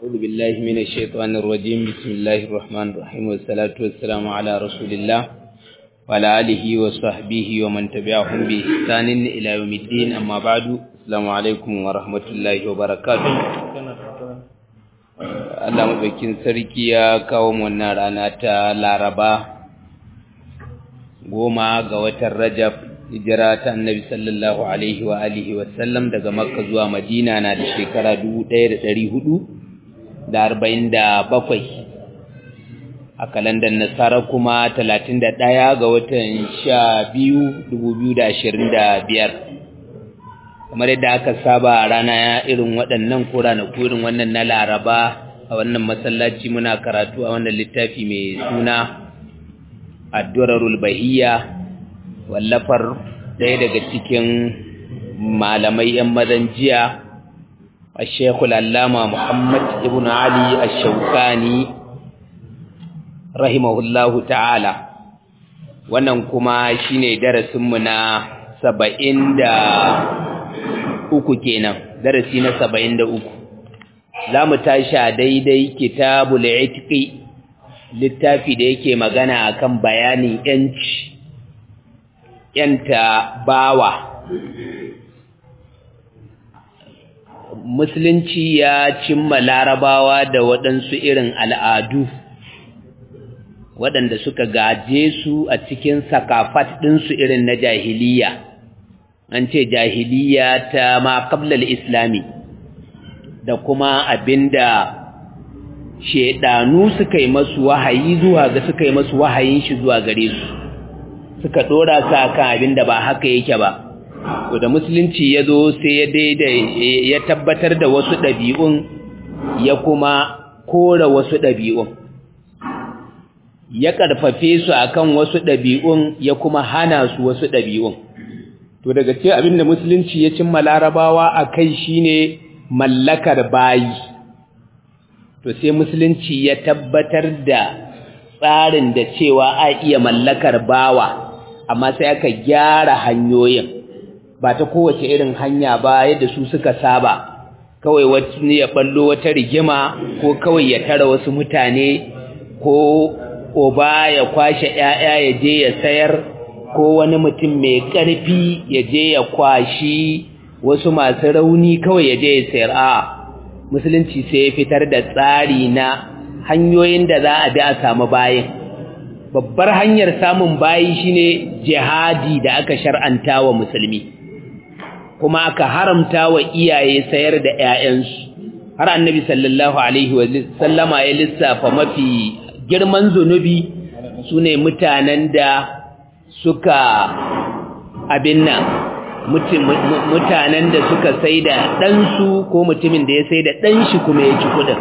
أعوذ بالله من الشيطان الرجيم بسم الله الرحمن الرحيم والصلاة والسلام على رسول الله وعلى آله وصحبه ومن تبعهم بإحسان إلى يوم الدين أما بعد السلام عليكم ورحمة الله وبركاته Allah maɗaukin sarki ya kawo wannan rana ta Laraba goma ga watan Rajab hijira ta Annabi sallallahu alaihi wa alihi wa sallam daga Makka zuwa Madina na da shekara 1447 a kalandar Nasara kuma 31 ga watan 12 2025 kamar yadda aka saba a rana irin waɗannan ko ranaku irin wannan na Laraba a wannan masallaci muna karatu a wannan littafi mai suna Ad-Durarul Bahiyya wallafar ɗaya daga cikin malamai ‘yan mazan jiya a Shekul Allama Muhammad ibn Ali Ash-Shawkani rahimahullahu ta'ala wannan kuma shine darasinmu na saba'in da uku kenan darasi na saba'in da uku za mu tashi a daidai kitabul itiqi littafi da yake magana akan bayanin yanci yanta bawa musulunci ya cimma larabawa da waɗansu irin al'adu waɗanda suka gaje su a cikin sakafat ɗinsu irin na jahiliya an ce jahiliya ta ma kablal islami da kuma abinda shedanu suka yi masu wahayi zuwa ga suka yi masu wahayin shi zuwa gare su suka dora sa kan abinda ba haka yake ba to da musulunci ya zo sai ya daidai ya tabbatar da wasu ɗabi'un ya kuma kora wasu ɗabi'un ya ƙarfafe su akan wasu ɗabi'un ya kuma hana su wasu ɗabi'un to daga ce abinda musulunci ya cimma larabawa a kai shine mallakar bayi to sai musulunci ya tabbatar da tsarin da cewa a iya mallakar bawa amma sai aka gyara hanyoyin ba ta kowace irin hanya ba yadda su suka saba kawai wani ya ballo wata rigima ko kawai ya tara wasu mutane ko oba ya kwashe 'ya'ya ya je ya sayar ko wani mutum mai ƙarfi ya je ya kwashi wasu masu rauni kawai ya je ya sayar a musulunci sai ya fitar da tsari na hanyoyin da za a bi a samu bayin babbar hanyar samun bayi shine jihadi da aka shar'anta wa musulmi kuma aka haramta wa iyaye sayar da 'ya'yansu har annabi sallallahu alaihi wa sallama ya lissafa mafi girman zunubi sune mutanen da suka abin nan mutanen da suka sai da ɗansu ko mutumin da ya sai da ɗanshi kuma ya ci kuɗin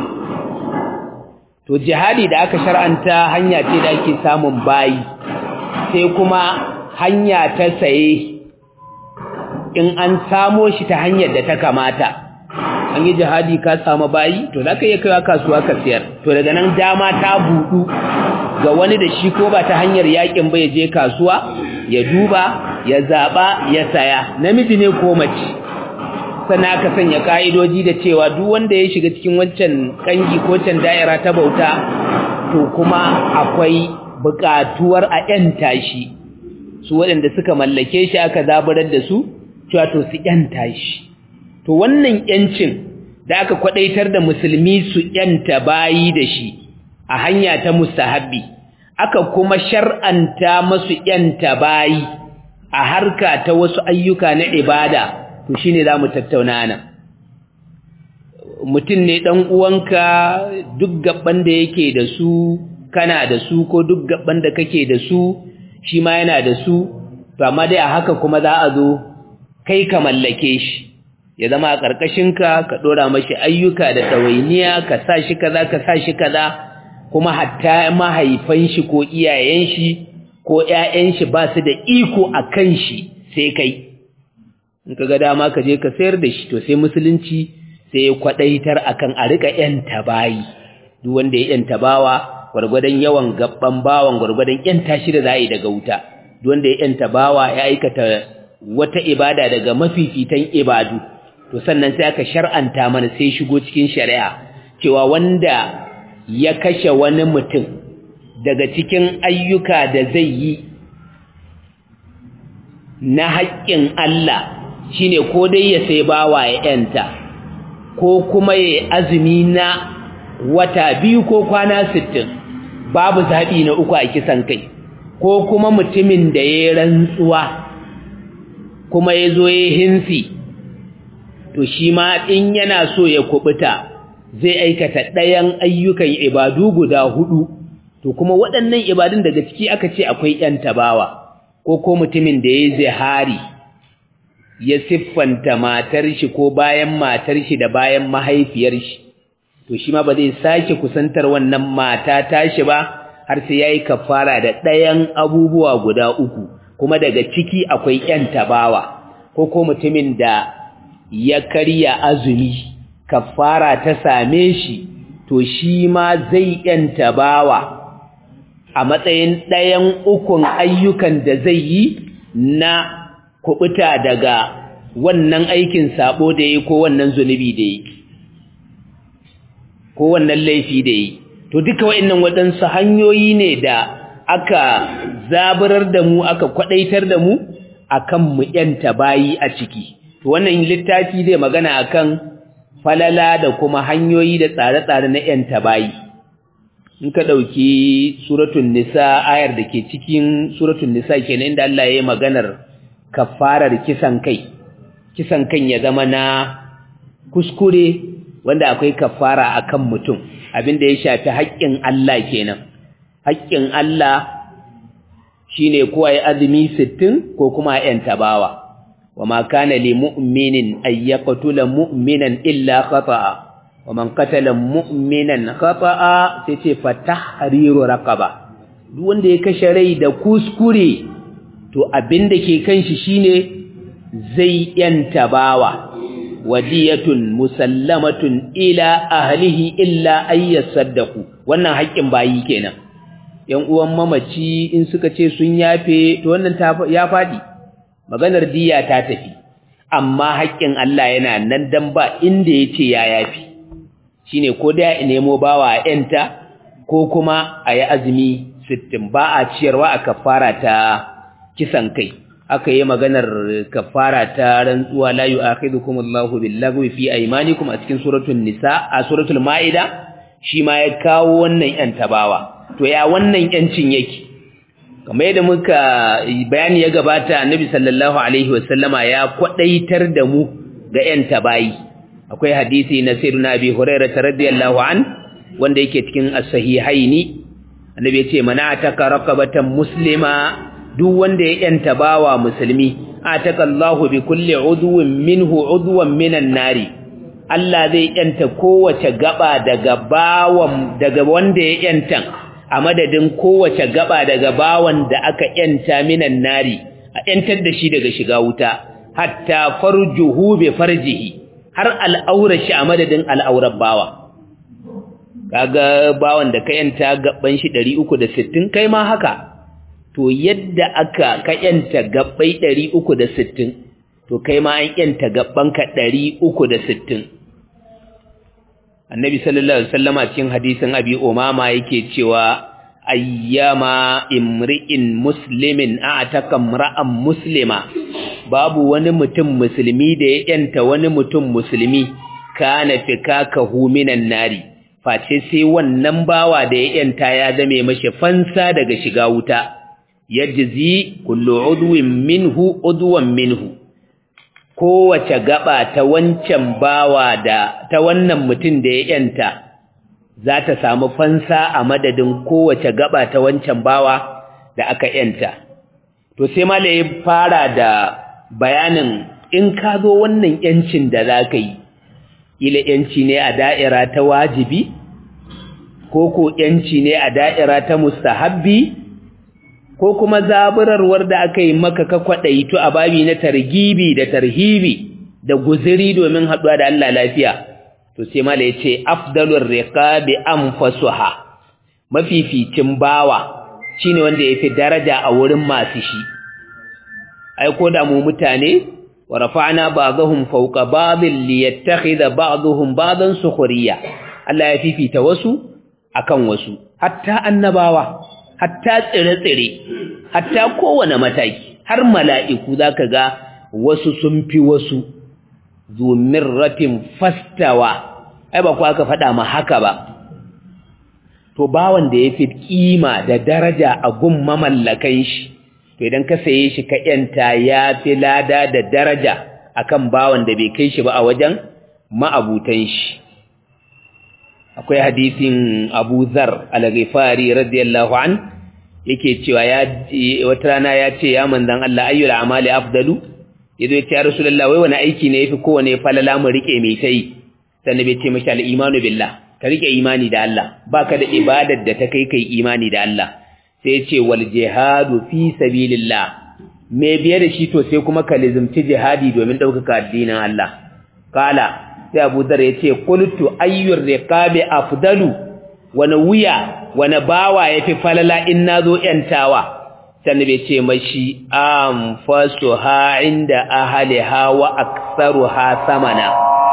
to jihadi da aka shar'anta hanya ce da ake samun bayi sai kuma hanya ta saye in an samo shi ta hanyar da ta kamata an yi jihadi ka samu bayi to za ka iya kaiwa kasuwa ka siyar to daga nan dama ta buɗu ga wani da shi ko ba ta hanyar yakin ba ya je kasuwa ya duba ya zaɓa ya saya namiji ne ko mace sannan aka sanya ka'idoji da cewa duk wanda ya shiga cikin wancan kangi ko can da'ira ta bauta to kuma akwai buƙatuwar a ƴanta shi su waɗanda suka mallake shi aka zaburar da su cewa to su ƴanta shi to wannan ƴancin da aka kwadaitar da musulmi su ƴanta bayi da shi a hanya ta mustahabbi aka kuma shar'anta masu ƴanta bayi a harka ta wasu ayyuka na ibada to shine zamu tattauna nan mutum ne dan uwanka duk gaban da yake da su kana da su ko duk gaban da kake da su shi ma yana da su to amma dai a haka kuma za a zo kai ka mallake shi ya zama a ƙarƙashinka ka ɗora mashi ayyuka da ɗawainiya ka sa shi kaza ka sa shi kaza kuma hatta mahaifan shi ko iyayen shi ko ƴaƴan shi ba su da iko a kan shi sai kai in ka ga dama ka je ka sayar da shi to sai musulunci sai ya kwadaitar akan a rika ƴanta bayi duk wanda ya ƴanta bawa gwargwadon yawan gabban bawan gwargwadon ƴanta shi da za yi daga wuta duk wanda ya ƴanta bawa ya aikata wata ibada daga mafifitan ibadu to sannan sai aka shar'anta mana sai shigo cikin shari'a cewa wanda ya kashe wani mutum daga cikin ayyuka da zai yi na haƙƙin Allah shine ko dai ya sai bawa ya yanta ko kuma ya azumi na wata biyu ko kwana sittin babu zaɓi na uku a kisan kai ko kuma mutumin da ya rantsuwa kuma ya zo ya hinsi to shi ma in yana so ya kubuta zai aikata ɗayan ayyukan ibadu guda hudu to kuma waɗannan ibadun daga ciki aka ce akwai ƴan tabawa ko ko mutumin da ya zihari ya siffanta matar shi ko bayan matar shi da bayan mahaifiyar shi to shi ma ba zai sake kusantar wannan mata tashi ba har sai yayi kafara da ɗayan abubuwa guda uku kuma daga ciki akwai ƴan tabawa ko ko mutumin da ya karya azumi kafara ta same shi to shi ma zai ƴan tabawa a matsayin ɗayan ukun ayyukan da zai yi na kubuta daga wannan aikin sabo da yi ko wannan zunubi da yi ko wannan laifi da yi to duka wa'annan waɗansu hanyoyi ne da aka zaburar da mu aka kwadaitar da mu akan mu yanta bayi a ciki to wannan littafi zai magana akan falala da kuma hanyoyi da tsare-tsare na yanta bayi in ka ɗauki suratun nisa ayar da ke cikin suratun nisa kenan inda Allah ya yi maganar kafarar kisan kai kisan kan ya zama na kuskure wanda akwai kafara akan mutum abinda ya shafi haƙƙin Allah kenan haƙƙin Allah shine ko ai azumi 60 ko kuma ayan tabawa wama kana li mu'minin ay yaqtula mu'minan illa khata'a waman qatala mu'minan khata'a sai ce fatahriru raqaba duk wanda ya kashe rai da kuskure to abinda ke kan shi shine zai yanta bawa wadiyatun musallamatun ila ahlihi illa ay yasaddaqu wannan haƙƙin bayi kenan yan uwan mamaci in suka ce sun yafe to wannan ya fadi maganar diya ta tafi amma haƙƙin Allah yana nan dan ba inda yace ya yafi shine ko da ya nemo bawa a yanta ko kuma a yi azumi 60 ba a ciyarwa a kafara ta kisan kai aka yi maganar kafara ta rantsuwa la yu'akhidukum Allahu billaghwi fi aymanikum a cikin suratul nisa a suratul maida shi ma ya kawo wannan yan tabawa to ya wannan yancin yake kamar yadda muka bayani ya gabata annabi sallallahu alaihi wasallama ya kwadaitar da mu ga yan tabayi akwai hadisi na sayyidina abi hurairah radiyallahu an wanda yake cikin as-sahihaini annabi ya ce mana ataka raqabatan muslima duk wanda ya yanta bawa musulmi atakallahu bi kulli udwin minhu udwan minan nari Allah zai yanta kowace gaba daga bawan daga wanda ya yanta a madadin kowace gaba daga bawan da aka yanta minan nari a yantar da shi daga shiga wuta hatta farjuhu bi farjihi har al'aurar shi a madadin al'aurar bawa kaga bawan da ka yanta gaban shi 360 kai ma haka to yadda aka ka yanta gabbai 360 to kai ma an yanta gabbanka 360 annabi sallallahu alaihi wasallama cikin hadisin abi umama yake cewa ayyama imri'in muslimin a'taka imra'an muslima babu wani mutum musulmi da ya yanta wani mutum musulmi kana fikakahu minan nari face sai wannan bawa da ya yanta ya zame mashi fansa daga shiga wuta yajzi kullu udwin minhu udwan minhu kowace gaba ta wancan bawa da ta wannan mutum da ya yanta za ta samu fansa a madadin kowace gaba ta wancan bawa da aka yanta to sai mala ya fara da bayanin in ka zo wannan yancin da za ka yi ila yanci ne a da'ira ta wajibi ko ko yanci ne a da'ira ta mustahabbi ko kuma zaburarwar da aka yi maka ka kwaɗaitu a babi na targibi da tarhibi da guziri domin haɗuwa da Allah lafiya to sai mala yace afdalur riqabi anfasuha mafificin bawa shine wanda yafi daraja a wurin masu shi ai ko da mu mutane wa rafa'na ba'dahum fawqa ba'dhin liyattakhidha ba'dhum ba'dan sukhriya Allah ya fifita wasu akan wasu hatta annabawa hatta tsire-tsire hatta kowane mataki har mala'iku zaka ga wasu sun fi wasu zumirratin fastawa ai ba ku aka faɗa ma haka ba to bawan da ya fi kima da daraja a gun mamallakan shi to idan ka saye shi ka yanta ya fi lada da daraja akan bawan da bai kai shi ba a wajen ma'abutan shi akwai hadisin Abu Zar al-Ghifari radiyallahu an yake cewa ya wata rana ya ce ya manzon Allah ayyul amali afdalu yazo ya ce ya Rasulullah wai wani aiki ne yafi kowane falala mu rike mai tai sannan bai ce mashi al-imanu billah ka rike imani da Allah baka da ibadar da ta kai kai imani da Allah sai ya ce wal jihadu fi sabilillah me biye da shi to sai kuma ka lizumci jihadi domin ɗaukaka addinin Allah kala sai Abu Dhar ya ce qultu ayyur riqabi afdalu wani wuya wani bawa yafi falala in nazo yantawa sannan bai ce mashi am fasuha inda ahliha wa aktsaruha samana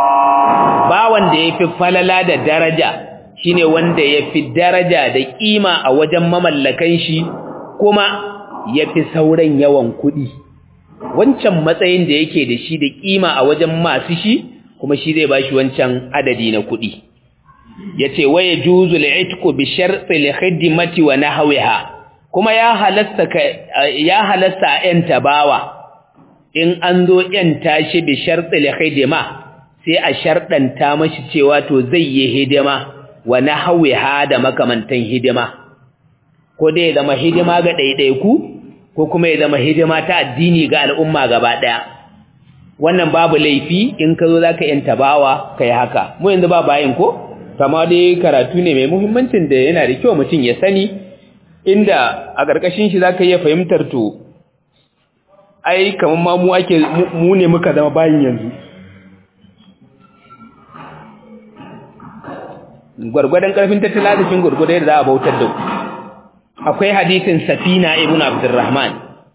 bawan da yafi falala da daraja shine wanda yafi daraja da kima a wajen mamallakan shi kuma yafi sauran yawan kuɗi wancan matsayin da yake da shi da kima a wajen masu shi kuma shi zai bashi wancan adadi na kuɗi yace waya juzu al'itqu bi sharti al-khidmati wa nahwiha kuma ya halasta ya halasta yan tabawa in an zo yan tashi bi sharti al-khidma sai a sharɗanta mashi cewa to zai yi hidima wa nahwiha da makamantan hidima ko dai ya zama hidima ga ɗaiɗaiku ko kuma ya zama hidima ta addini ga al'umma gaba ɗaya wannan babu laifi in ka zo za ka yanta bawa ka yi haka mu yanzu ba bayan ko kama dai karatu ne mai muhimmancin da yana da kyau mutum ya sani inda a ƙarƙashin shi za ka iya fahimtar to ai kamar ma mu ake mu ne muka zama bayin yanzu gwargwadon ƙarfin tattalin arzikin gwargwadon yadda za a bautar da ku akwai hadisin safina ibn abdurrahman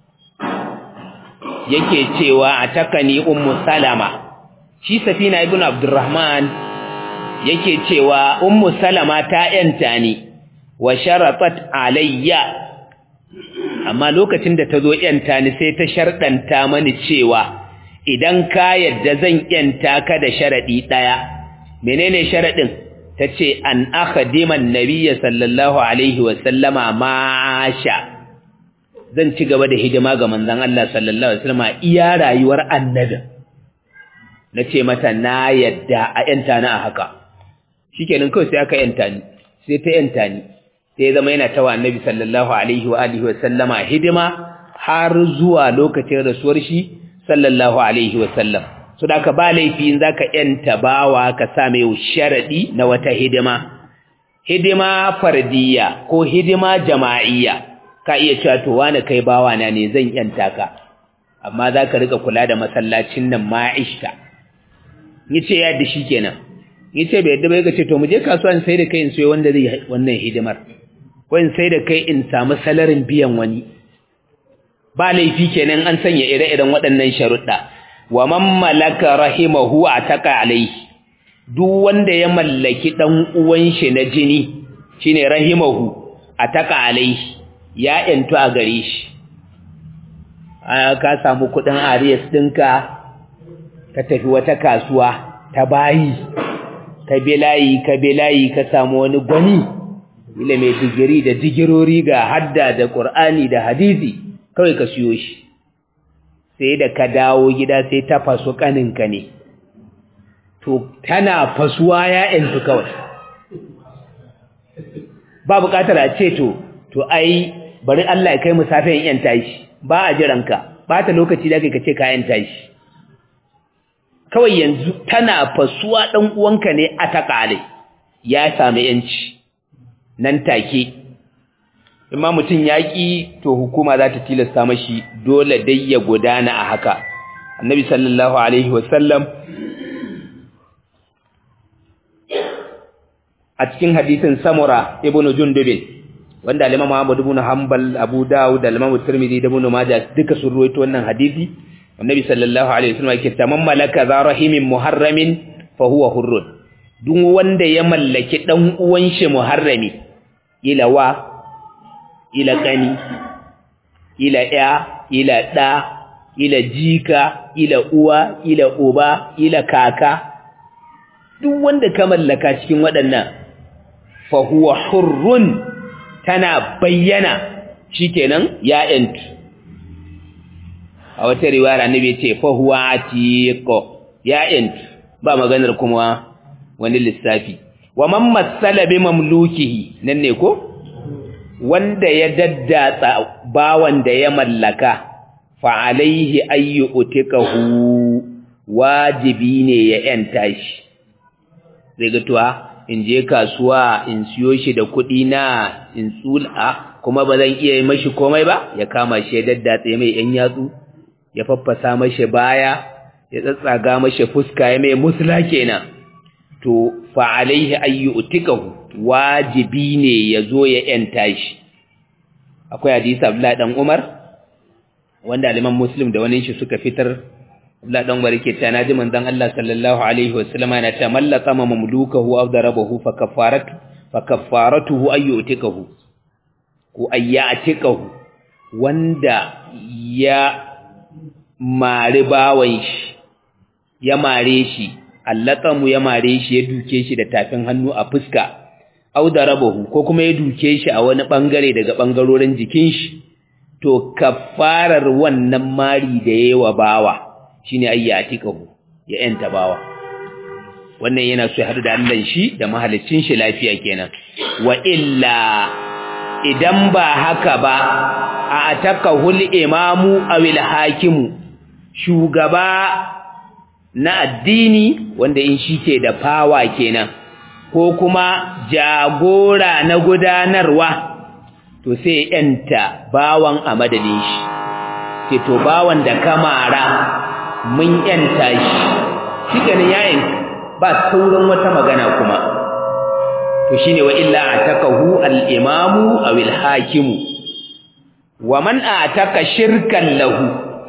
yake cewa a takani ummu salama shi safina ibn abdurrahman yake cewa ummu salama ta yanta ni wa sharatat alayya amma lokacin da ta zo yanta ni sai ta sharɗanta mani cewa idan ka yadda zan yanta ka da sharaɗi ɗaya menene sharaɗin ta ce an akhadiman nabiyya sallallahu alaihi wasallama masha zan ci gaba da hidima ga manzon Allah sallallahu alaihi wasallama iya rayuwar annabi na ce mata na yadda a yanta na a haka shikenan kawai sai aka yanta ni sai ta yanta ni sai zama yana tawa annabi sallallahu alaihi wa alihi wasallama hidima har zuwa lokacin rasuwar shi sallallahu alaihi wasallam so da ka ba laifi in zaka yanta bawa ka sa mai sharadi na wata hidima hidima fardiyya ko hidima jama'iyya ka iya cewa to wani kai bawa na ne zan yanta ka amma zaka rika kula da masallacin nan ma'ishta yace ya da shi kenan yace bai yadda bai ga ce to mu je kasuwa in sai da kai in sayo wanda zai wannan hidimar ko in sai da kai in samu salarin biyan wani ba laifi kenan an sanya ire-iren waɗannan sharuɗa wa man malaka rahimahu ataka alaihi duk wanda ya mallaki dan uwan shi na jini shine rahimahu ataka alaihi ya yantu a gare shi ka samu kudin arias dinka ka tafi wata kasuwa ta bayi ka bilayi ka bilayi ka samu wani gwani ila mai digiri da digirori ga hadda da qur'ani da hadisi kawai ka siyo shi sai da ka dawo gida sai ta faso kaninka ne to tana fasuwa ya yantu kawai ba bukatar a ce to to ai bari Allah ya kai mu safiyan yan tashi ba a jiranka ba ta lokaci da kai ka ce ka yan tashi kawai yanzu tana fasuwa dan uwanka ne a takale ya sami yanci nan take imma mutum yaƙi to hukuma za ta tilasta mashi dole dai ya gudana a haka annabi sallallahu alaihi wasallam a cikin hadisin samura ibnu jundubin wanda al-imam Ahmad ibn Hanbal Abu Dawud da al-imam Tirmidhi da Ibn Majah duka sun ruwaito wannan hadisi annabi sallallahu alaihi wasallam yake tamam malaka za rahimin muharramin fa huwa hurrun duk wanda ya mallaki dan uwan shi muharrami ila wa ila kani ila ya ila da ila jika ila uwa ila uba ila kaka duk wanda ka mallaka cikin waɗannan fa huwa hurrun tana bayyana shikenan ya yantu a wata riwaya annabi ce fa huwa atiqo ya yantu ba maganar kuma wani lissafi wa man masala bi mamlukihi nan ne ko wanda ya daddatsa bawan da ya mallaka fa alaihi ayyu utikahu wajibi ne ya yanta shi zai ga tuwa in je kasuwa in siyo shi da kuɗi na in tsula kuma ba zan iya yi mashi komai ba ya kama shi ya daddatse mai yan yatsu ya faffasa mashi baya ya tsatsaga mashi fuska ya mai musula kenan to fa alaihi ayyu utikahu wajibi ne ya zo ya yanta shi akwai hadisi Abdullah dan Umar wanda aliman Muslim da wani shi suka fitar Abdullah dan Umar yake cewa naji manzon Allah sallallahu alaihi wasallam yana cewa mallaka mamlukahu aw darabahu fa kafaratu fa kafaratuhu ayyu utikahu ko ayyatikahu wanda ya mari bawan shi ya mare shi allaqamu ya mare shi ya duke shi da tafin hannu a fuska au darabahu ko kuma ya duke shi a wani bangare daga bangarorin jikin shi to kafarar wannan mari da yayi wa bawa shine ayyatikahu ya yanta bawa wannan yana so ya hadu da Allah shi da mahalicin shi lafiya kenan wa illa idan ba haka ba a atakahul imamu awil hakimu shugaba na addini wanda in shi ke da fawa kenan ko kuma jagora na gudanarwa to sai yanta bawan a madadin shi sai to bawan da kamara mun yanta shi shi ganin yayin ba sauran wata magana kuma to shine wa illa atakahu al-imamu aw al-hakimu wa man ataka shirkan lahu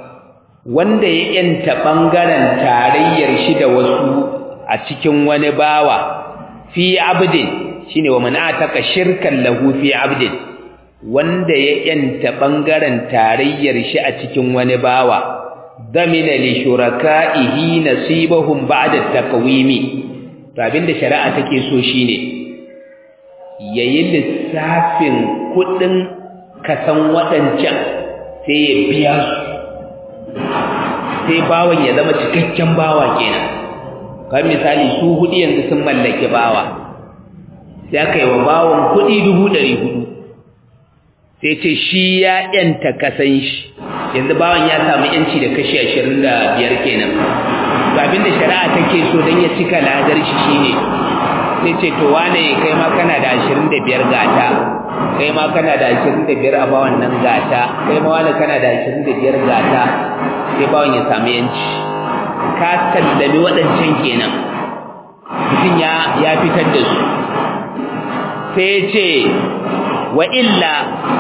wanda ya yanta bangaren tarayyar shi da wasu a cikin wani bawa fi abdin shine wa man ataka shirkan lahu fi abdin wanda ya yanta bangaren tarayyar shi a cikin wani bawa damina li shuraka'ihi nasibahum ba'da takwimi to abinda shari'a take so shine yayi lissafin kudin kasan wadancan sai ya biya su sai bawan ya zama cikakken bawa kenan kan misali su hudu yanzu sun mallaki bawa sai aka yi wa bawan kudi dubu ɗari hudu sai ce shi ya yanta kasan shi yanzu bawan ya samu yanci da kashi ashirin da biyar kenan to abinda shari'a take so don ya cika ladar shi shine sai ce to wane kai ma kana da ashirin da biyar gata kai ma kana da ashirin da biyar a bawan nan gata kai ma wane kana da ashirin da biyar gata sai bawan ya samu yanci ka sallami waɗancan kenan mutum ya ya fitar da su sai ce wa illa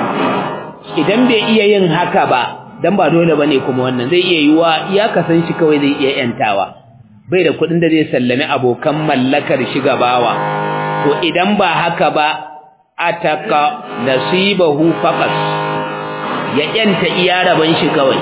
idan bai iya yin haka ba dan ba dole bane kuma wannan zai iya yiwa ya kasan shi kawai zai iya yantawa bai da kuɗin da zai sallami abokan mallakar shi gabawa to idan ba haka ba ataka nasibahu faqat ya yanta iya raban shi kawai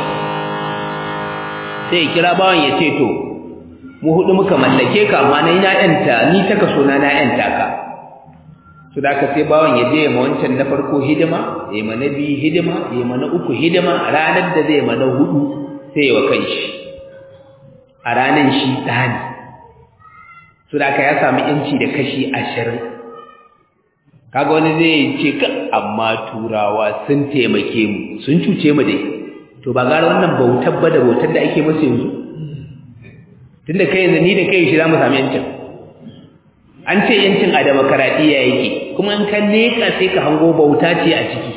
sai kira bawan ya ce to mu hudu muka mallake ka amma na yanta ni ta kaso na na yanta ka to da ka sai bawan ya je ma wancan na farko hidima ya ma na biyu hidima ya ma na uku hidima ranar da zai ma na hudu sai wa kanshi a ranar shi tsani to da ka ya samu inci da kashi ashirin kaga wani zai ce ka amma turawa sun taimake mu sun cuce mu dai to ba gara wannan bautar ba da bautar da ake masa yanzu tunda kai yanzu ni da kai shi za mu samu yancin an ce yancin a demokaradiyya yake kuma in ka leka sai ka hango bauta ce a ciki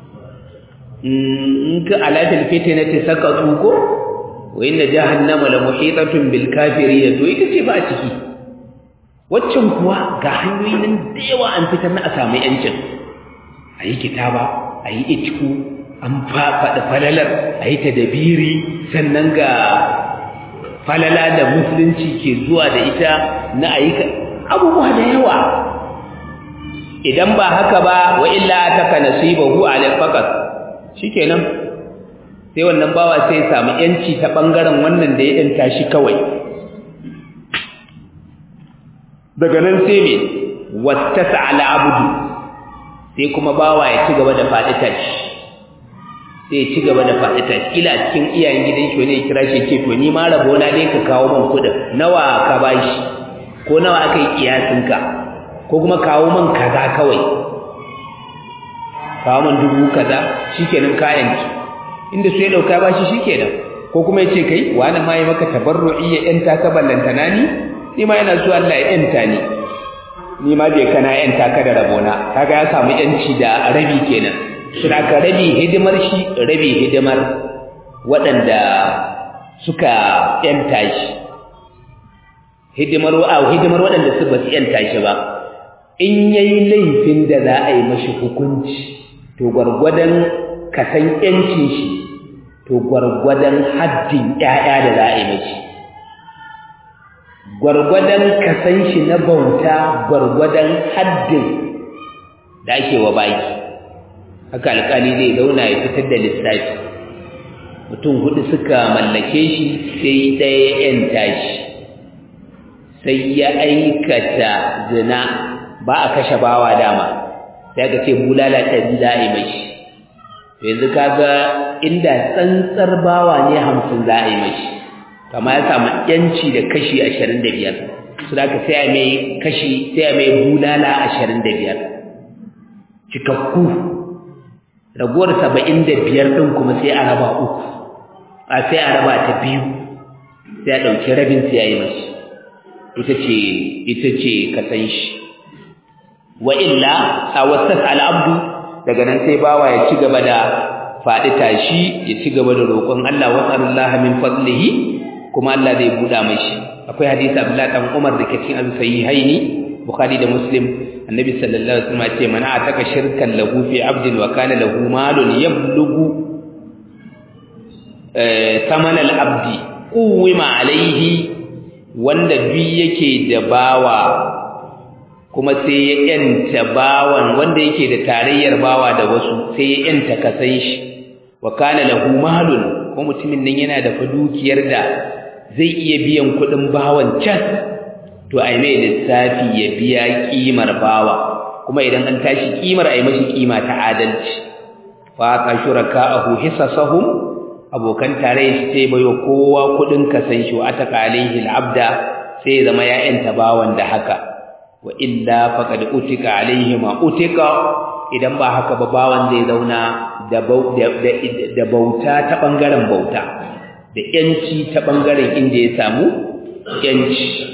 in ka alafil fitinati saka tsuko wa inna jahannama la muhitatun bil kafirin to ita ce ba a ciki waccan kuwa ga hanyoyi nan da yawa an fitar na a samu yancin a yi kitaba a yi itiku an faɗa falalar a yi ta dabiri sannan ga falala da musulunci ke zuwa da ita na a yi abubuwa da yawa idan ba haka ba wa illa ataka nasibahu ala faqat shikenan sai wannan bawa sai ya samu yanci ta bangaren wannan da ya danta shi kawai daga nan sai me wattasa ala abdu sai kuma bawa ya ci gaba da faɗi tashi sai ya ci gaba da faɗi tashi kila a cikin iyayen gidan shi wani ya kira shi ce to ni ma rabo na dai ka kawo man kuɗin nawa ka bashi ko nawa aka yi kiyasin ka ko kuma kawo man kaza kawai kawo man dubu kaza shikenan kayan ki inda su ya dauka bashi shikenan ko kuma ya ce kai wani ma yi maka tabarru'i ya yanta ka ballantana ni ni ma yana so Allah ya yanta ni ni ma bai kana yanta ka da rabona kaga ya samu yanci da rabi kenan shi da rabi hidimar shi rabi hidimar waɗanda suka yanta shi hidimar a hidimar waɗanda su ba su yanta shi ba in yayi laifin da za a yi mashi hukunci to gwargwadon kasan yancin shi to gwargwadon haddin ƴaƴa da za a yi mashi gwargwadon kasan shi na bauta gwargwadon haddin da ake wa baki haka alƙali zai zauna ya fitar da lissafi mutum hudu suka mallake shi sai ɗaya ‘yanta shi sai ya aikata zina ba a kashe bawa dama sai ka ce bulala ɗari za a yi mashi yanzu kaga inda tsantsar bawa ne hamsin za a yi mashi kama ya samu yanci da kashi ashirin da biyar su da ka sai mai kashi sai mai bulala ashirin da biyar cikakku raguwar saba'in da biyar ɗin kuma sai a raba uku a sai a raba ta biyu sai a ɗauki rabin sai a yi mashi ita ce ita ce ka san shi wa illa a wasas al'abdu daga nan sai bawa ya ci gaba da faɗi tashi ya ci gaba da roƙon Allah wa sallallahu min fadlihi kuma Allah zai buɗa mashi akwai hadisi Abdullah dan Umar da ke cikin al-sahihaini Bukhari da Muslim annabi sallallahu alaihi wasallam ce man ataka shirkan lahu fi abdin wa kana lahu malun yablugu eh saman al-abdi uwima alaihi wanda duk yake da bawa kuma sai ya yanta bawan wanda yake da tarayyar bawa da wasu sai ya yanta kasan shi wa kana lahu malun ko mutumin nan yana da dukiyar da zai iya biyan kuɗin bawan can to ai mai lissafi ya biya kimar bawa kuma idan an tashi kimar ai mashi kima ta adalci fa ka shuraka'ahu hisasahum abokan tarayya sai bayo kowa kudin kasan shi wa ataka alaihi al'abda sai zama ya yanta bawan da haka wa illa faqad utika alaihi ma utika idan ba haka ba bawan zai zauna da da bauta ta bangaren bauta da yanci ta bangaren inda ya samu yanci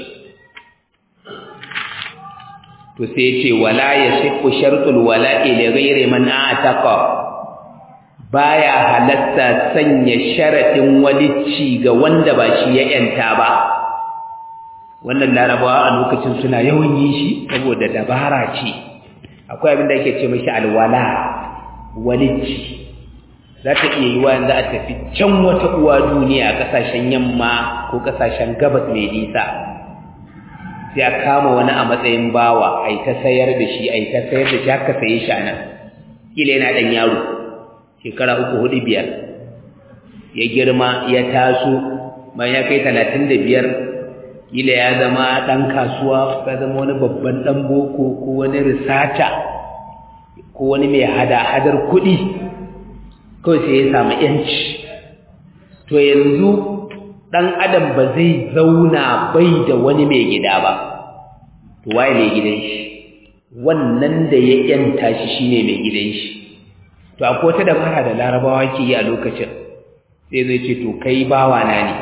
to sai ce wala yasifu shartul wala'i li ghairi man ataqa baya halatta sanya sharadin walicci ga wanda ba shi ya yanta ba wannan larabawa a lokacin suna yawan yi shi saboda dabara ce akwai abin da ake ce mashi alwala walicci za ta iya yi wa yanzu a tafi can wata uwa duniya a ƙasashen yamma ko ƙasashen gabas mai nisa sai a kama wani a matsayin bawa a yi ta sayar da shi a yi ta sayar da shi haka saye shi a nan kila yana ɗan yaro shekara uku hudu biyar ya girma ya taso bayan ya kai talatin da biyar kila ya zama ɗan kasuwa ya zama wani babban ɗan boko ko wani risata ko wani mai hada-hadar kuɗi kawai sai ya samu ‘yanci to yanzu ɗan adam ba zai zauna bai da wani mai gida ba to waye mai gidan shi wannan da ya ‘yanta shi shine mai gidan shi to akwai wata dabara da larabawa ke yi a lokacin sai zai ce to kai bawa na ne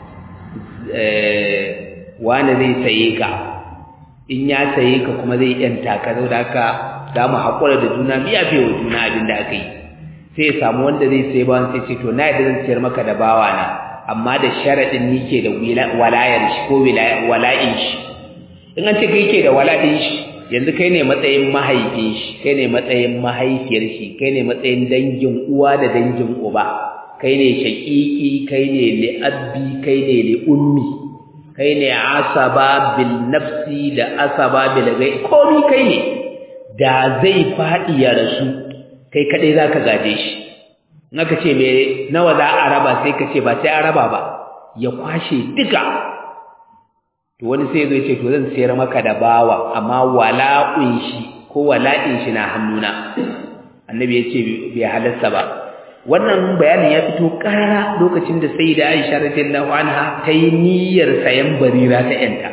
wani zai saye ka in ya saye ka kuma zai ‘yanta ka zau da haka za mu haƙura da juna biya fiye wa juna abin da aka yi sai ya samu wanda zai sai bawan sai ce to na yadda zan siyar maka da bawa na amma da sharaɗin ni ke da walayar shi ko wala'in shi in an ce kai ke da wala'in shi yanzu kai ne matsayin mahaifin shi kai ne matsayin mahaifiyar shi kai ne matsayin dangin uwa da dangin uba kai ne shaƙiƙi kai ne li'abbi kai ne li'ummi kai ne asaba bil nafsi da asaba bil gai komi kai ne da zai faɗi ya rasu kai kadai zaka gaje shi in aka ce me nawa za a raba sai ka ce ba sai a raba ba ya kwashe duka to wani sai zai ce to zan sayar maka da bawa amma wala'un shi ko wala'in shi na hannuna annabi ya ce bai halarsa ba wannan bayanin ya fito karara lokacin da sai da Aisha radiyallahu anha ta yi niyyar sayan barira ta yanta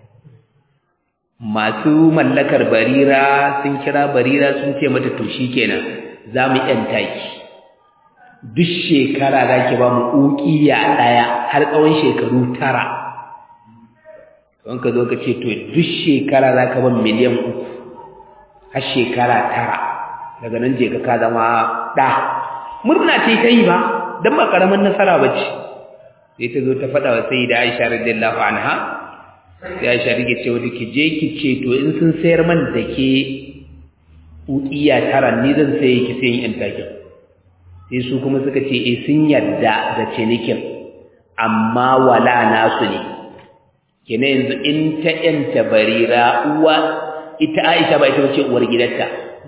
masu mallakar barira sun kira barira sun ce mata to shikenan za mu yanta ki duk shekara za ki ba mu ukiya ɗaya har tsawon shekaru tara don ka zo ka ce to duk shekara za ka ban miliyan uku har shekara tara daga nan je ka ka zama ɗa murna ce ta yi ba don ba ƙaramin nasara ba ce sai ta zo ta faɗa wa sai da aisha radiyallahu anha sai aisha rike ce wadda ki je ki ce to in sun sayar man da ke ukiya tara ni zan saye ki sayin yan takin sai su kuma suka ce eh sun yarda da cinikin amma wala nasu ne kene yanzu in ta yanta barira uwa ita Aisha ba ita ce uwar gidanta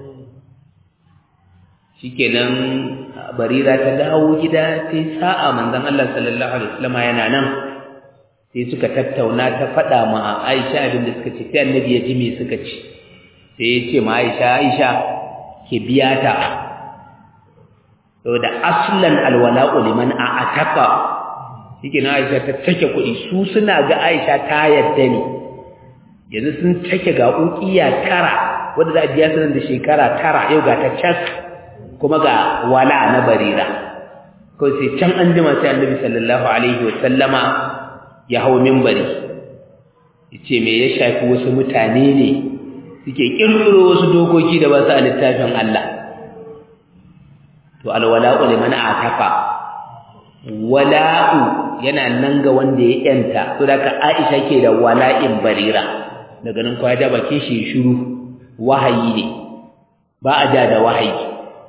shikenan barira ta dawo gida sai sa'a manzon Allah sallallahu alaihi wasallam yana nan sai suka tattauna ta faɗa ma Aisha abin da suka ce sai annabi ya ji me suka ce sai ya ce ma Aisha Aisha ke biya ta saboda aslan alwala'u liman a'ataqa shike na Aisha ta take kuɗi su suna ga Aisha ta yadda ne yanzu sun take ga ukiya tara wanda za a biya su nan da shekara tara yau ga ta cas kuma ga wala na barira ko sai can an jima sai Annabi sallallahu alaihi wa sallama ya hawo minbari yace me ya shafi wasu mutane ne suke kirkiro wasu dokoki da ba su a littafin Allah to alwala'u liman ataqa wala'u yana nan ga wanda ya yanta to da Aisha ke da wala'in barira daga nan kwa da bakin shi shiru wahayi ne ba a da da wahayi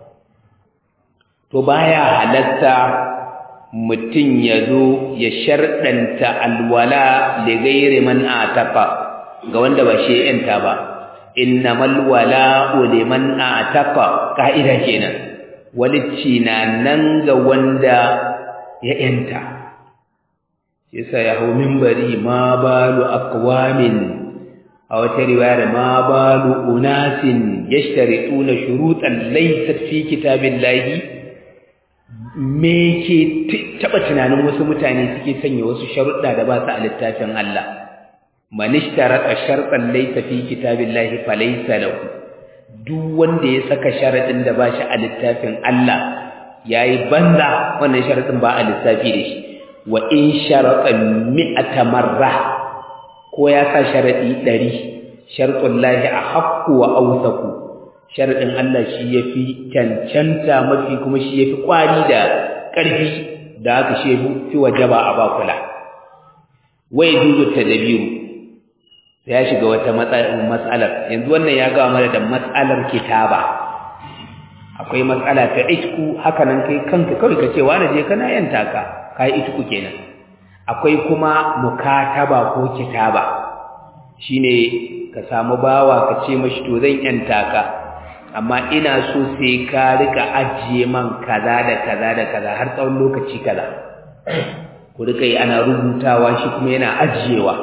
to baya halatta mutum ya zo ya sharɗanta alwala da gairi man ataqa ga wanda ba shi yanta ba innamal wala'u liman ataqa ka'ida kenan walicci na nan ga wanda ya yanta yasa ya hau minbari ma balu aqwamin a wata riwayar ma balu unasin yashtarituna shurutan laysat fi kitabillahi me ke taba tunanin wasu mutane suke sanya wasu sharuɗa da ba su a littafin Allah man ishtarata shartan laysa fi kitabillahi falaysa lahu duk wanda ya saka sharadin da ba shi a littafin Allah yayi banza wannan sharadin ba a lissafi da shi wa in sharata mi'ata marra ko ya sa sharadi 100 shartul lahi ahqqu wa awsaqu sharadin Allah shi yafi cancanta mafi kuma shi yafi kwari da karfi da haka shi fi wajaba a bakula wai dudu tadabiru ya shiga wata matsalar yanzu wannan ya gawa mana da matsalar kitaba akwai matsala ta itku haka nan kai kanka kawai ka ce wani je kana yanta ka kai itku kenan akwai kuma mukataba ko kitaba shine ka samu bawa ka ce mashi to zan yanta ka amma ina so sai ka rika ajiye man kaza da kaza da kaza har tsawon lokaci kaza ku rika yi ana rubutawa shi kuma yana ajiyewa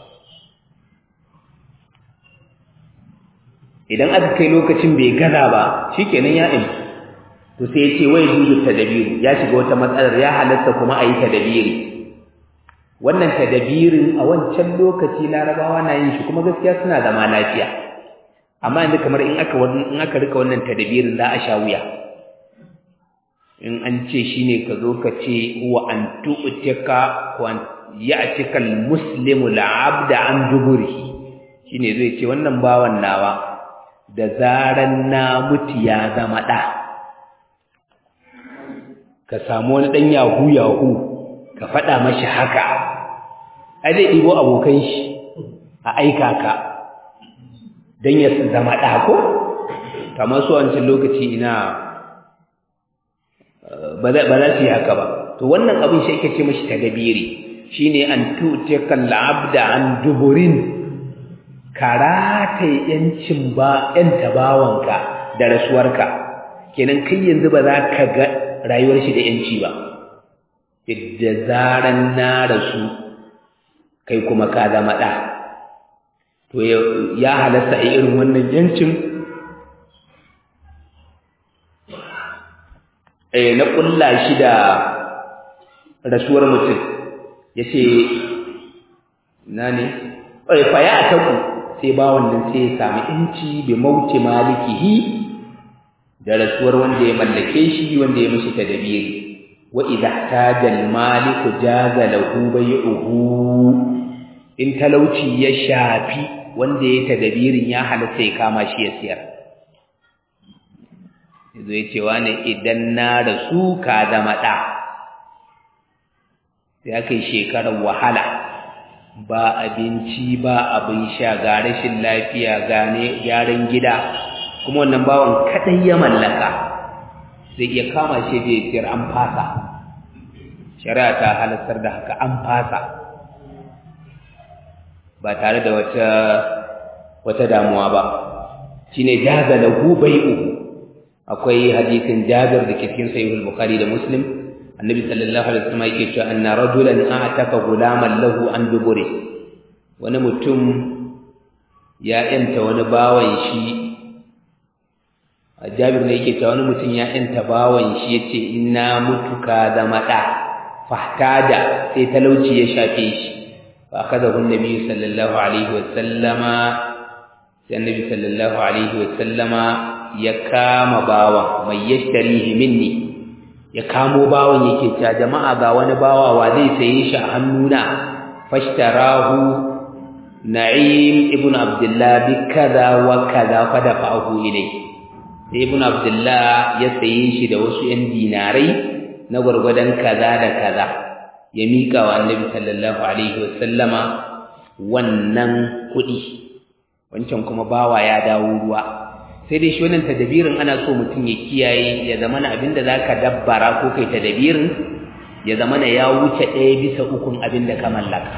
idan aka kai lokacin bai gaza ba shikenan ya in to sai yace wai juzu tadabiru ya shiga wata matsalar ya halatta kuma ayi tadabiri wannan tadabirin a wancan lokaci larabawa na yin shi kuma gaskiya suna zama lafiya amma yanzu kamar in aka in aka rika wannan tadabirin za a sha wuya in an ce shine ka zo ka ce wa an tu'tika wa ya'tika al-muslimu al-'abda an duburihi shine zai ce wannan bawan nawa da zaran na mutu ya zama ɗa ka samu wani ɗan yahu yahu ka faɗa mashi haka ai zai ɗibo abokan shi a aika ka don ya zama ɗa ko kamar su wancan lokaci ina ba za su yi haka ba to wannan abin shi ake ce mashi tadabiri shine an tutika al'abda an duburin karata yancin ba yan tabawanka da rasuwarka kenan kai yanzu ba za ka ga rayuwar shi da yanci ba da zaran na rasu kai kuma ka zama ɗa to ya halasta a irin wannan yancin na ƙulla shi da rasuwar mutum ya ce na ne faya a taku sai ba wannan sai ya sami inci bai mauce malikihi da rasuwar wanda ya mallake shi wanda ya mashi tadabiri wa idha tajal maliku jaza lahu bai'uhu in talauci ya shafi wanda ya tadabirin ya halatta ya kama shi ya siyar yazo ya ce wani idan na rasu ka zama ɗa sai aka yi shekarar wahala ba abinci ba abin sha ga rashin lafiya gane gyaran gida kuma wannan bawan kaɗai ya mallaka zai iya kama shi da ya siyar an fasa shari'a ta halattar da haka an fasa ba tare da wata wata damuwa ba shine jaza lahu bai'u akwai hadisin Jabir da ke cikin Sahih al-Bukhari da Muslim Annabi sallallahu alaihi wasallam yake cewa anna rajulan a'taka gulaman lahu an duburi wani mutum ya yanta wani bawan shi Jabir ne yake cewa wani mutum ya yanta bawan shi yace inna mutuka zama da fahtada sai talauci ya shafe shi fa akadahu annabi sallallahu alaihi wasallama sai annabi sallallahu alaihi wasallama ya kama bawan mai yashtarihi minni ya kamo bawan yake cewa jama'a ga wani bawa wa zai saye shi a hannuna fashtarahu na'im ibn abdullah bi kaza wa kaza fa dafa'ahu ilayhi sai ibn abdullah ya saye shi da wasu yan dinarai na gwargwadon kaza da kaza ya mika wa annabi sallallahu alaihi wasallama wannan kuɗi wancan kuma bawa ya dawo ruwa sai dai shi wannan tadabirin ana so mutum ya kiyaye ya zama na abinda zaka dabbara ko kai tadabirin ya zama na ya wuce ɗaya bisa ukun abinda ka mallaka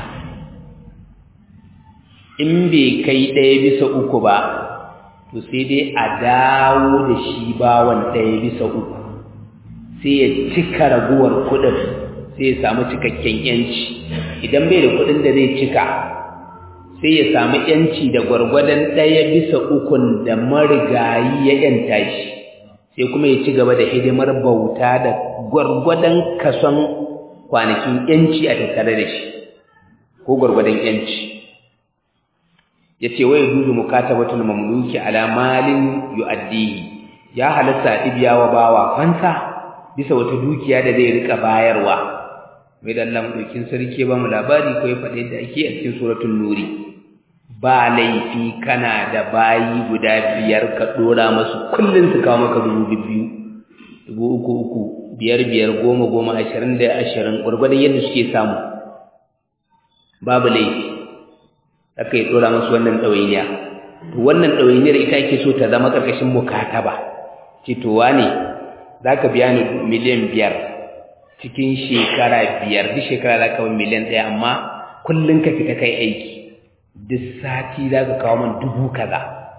in bai kai ɗaya bisa uku ba to sai dai a dawo da shi bawan ɗaya bisa uku sai ya cika raguwar kuɗin sai ya samu cikakken yanci idan bai da kuɗin da zai cika sai ya samu yanci da gwargwadon ɗaya bisa ukun da marigayi ya yanta shi sai kuma ya ci gaba da hidimar bauta da gwargwadon kason kwanakin yanci a tattare da shi ko gwargwadon yanci ya ce wai duzu mukatabatul mamluki ala malin yu'addihi ya halatta ibiya wa bawa fansa bisa wata dukiya da zai rika bayarwa mai da Allah mu sarki ba mu labari ko ya faɗi da ake a cikin suratul nuri ba laifi kana da bayi guda biyar ka dora masu kullun su kawo maka dubu biyu dubu uku uku biyar biyar goma goma ashirin da ashirin gwargwadon yadda suke samu babu laifi aka yi dora masu wannan ɗawainiya to wannan ɗawainiyar ita ake so ta zama ƙarƙashin mukataba citowa ne za ka biya ni miliyan biyar cikin shekara biyar duk shekara za ka miliyan ɗaya amma kullum ka fita kai aiki duk sati za ka kawo man dubu kaza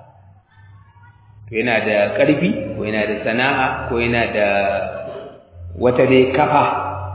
to yana da ƙarfi ko yana da sana'a ko yana da wata dai kafa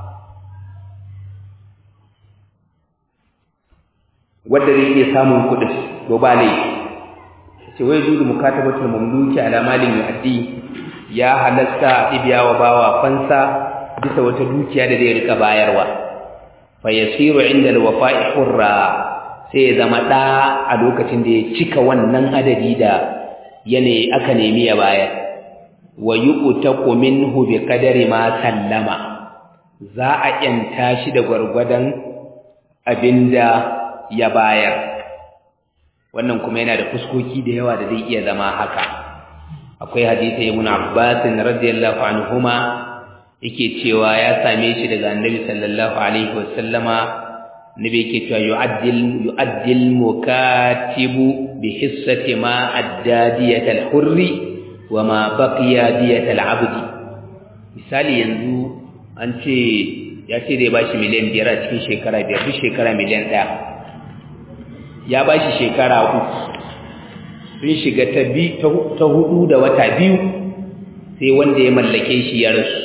wadda zai iya samun kuɗin to ba laifi ce wai dudu mukatabatul mamluki ala malin yu'addi ya halatta ibiya wa bawa fansa bisa wata dukiya da zai rika bayarwa fa yasiru inda alwafa'i hurra sai ya zama ɗa a lokacin da ya cika wannan adadi da yanayi aka nemi ya bayar wa yuqtaku minhu bi qadari ma sallama za a yanta shi da gwargwadon abinda ya bayar wannan kuma yana da fuskoki da yawa da zai iya zama haka akwai hadisi ibn Abbas radiyallahu anhuma yake cewa ya same shi daga Annabi sallallahu alaihi wasallama nabi yake cewa yu'addil yu'addil mukatibu bi hissati ma addadiyat al-hurri wa ma baqiya diyat al-abdi misali yanzu an ce ya ce zai bashi miliyan biyar a cikin shekara biyar duk shekara miliyan ɗaya ya bashi shekara uku sun shiga ta hudu da wata biyu sai wanda ya mallake shi ya rasu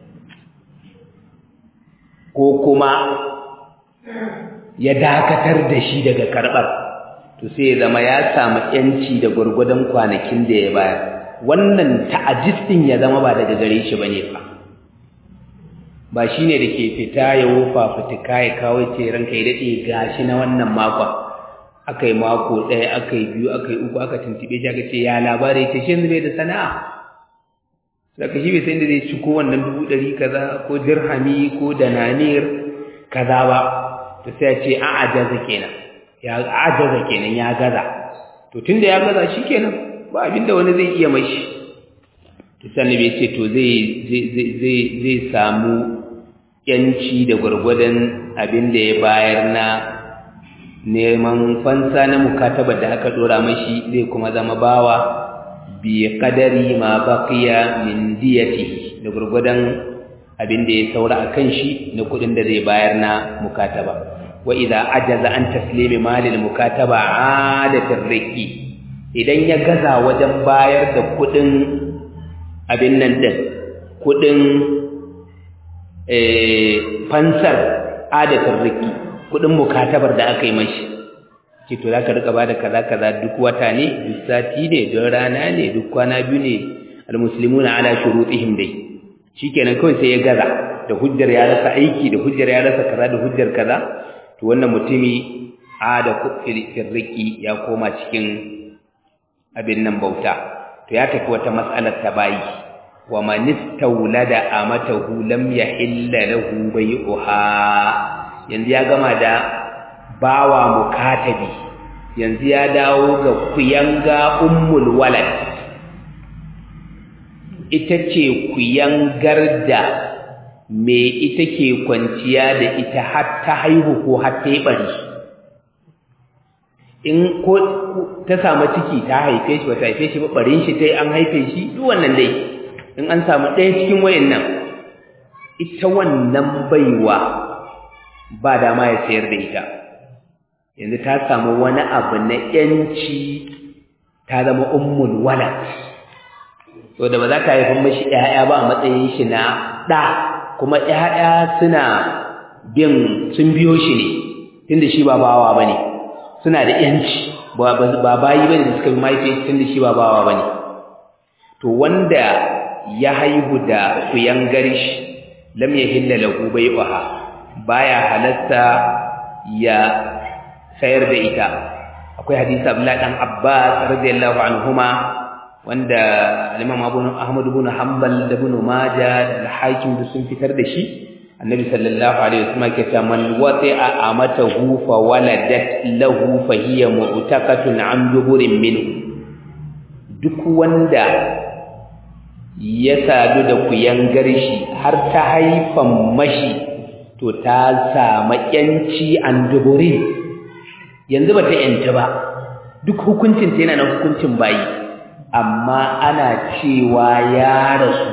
ko kuma ya dakatar da shi daga karɓar to sai ya zama ya samu yanci da gwargwadon kwanakin da ya bayar wannan ta'ajistin ya zama ba daga gare shi bane fa ba shine da ke fita ya wofa fitika ya kawo ce ranka ya dade gashi na wannan makon akai mako ɗaya akai biyu akai uku aka tuntube shi aka ce ya labari ce shi yanzu bai da sana'a saka shi bai san da zai ci ko wannan dubu ɗari kaza ko dirhami ko dananir kaza ba to sai ya ce a ajaza kenan ya ajaza kenan ya gaza to tunda ya gaza shikenan ba abinda wani zai iya mashi to sai bai ce to zai zai zai zai samu yanci da gurgurdan abinda ya bayar na neman fansa na mukataba da aka dora mashi zai kuma zama bawa bi qadari ma baqiya min diyati da gurgurdan abinda ya saura akan shi na kudin da zai bayar na mukataba wa idza ajaza an taslimi malil mukataba adatir riki idan ya gaza wajen bayar da kudin abin nan din kudin eh fansar adatir riki kudin mukatabar da aka yi mashi ce to zaka rika bada kaza kaza duk wata ne duk sati ne duk rana ne duk kwana biyu ne almuslimuna ala shurutihim dai shikenan kawai sai ya gaza da hujjar ya rasa aiki da hujjar ya rasa kaza da hujjar kaza to wannan mutumi a da firriki ya koma cikin abin nan bauta to ya tafi wata matsalar ta bayi wa man istawlada amatahu lam yahilla lahu bai'uha yanzu ya gama da bawa mukatabi yanzu ya dawo ga kuyanga ummul walad ita ce kuyangar da me ita ke kwanciya da ita har ta haihu ko har ta yi bari in ko ta samu ciki ta haife shi ba ta haife shi ba barin shi ta yi an haife shi duk wannan dai in an samu ɗaya cikin wayannan ita wannan baiwa ba dama ya sayar da ita yanzu ta samu wani abu na yanci ta zama ummul walad to da ba za ka haifin mashi ƴaƴa ba a matsayin shi na ɗa kuma ƴaƴa suna bin sun biyo shi ne tunda shi ba bawa bane suna da yanci ba bayi bane da suka bi mahaifi tunda shi ba bawa bane to wanda ya haihu da kuyangar shi lam yahilla lahu bai'uha baya halatta ya sayar da ita akwai hadisi Abdullah dan Abbas radiyallahu anhuma wanda Imam Abu Ahmad ibn Hanbal da Ibn Majah da Hakim da sun fitar da shi Annabi sallallahu alaihi wasallam ke cewa man wati'a amatahu fa waladat lahu fa hiya mu'taqatun an duburin minhu duk wanda ya sadu da kuyangar shi har ta haifan mashi to ta samu yanci an duburin yanzu ba ta yanta ba duk hukuncin ta yana na hukuncin bayi amma ana cewa ya rasu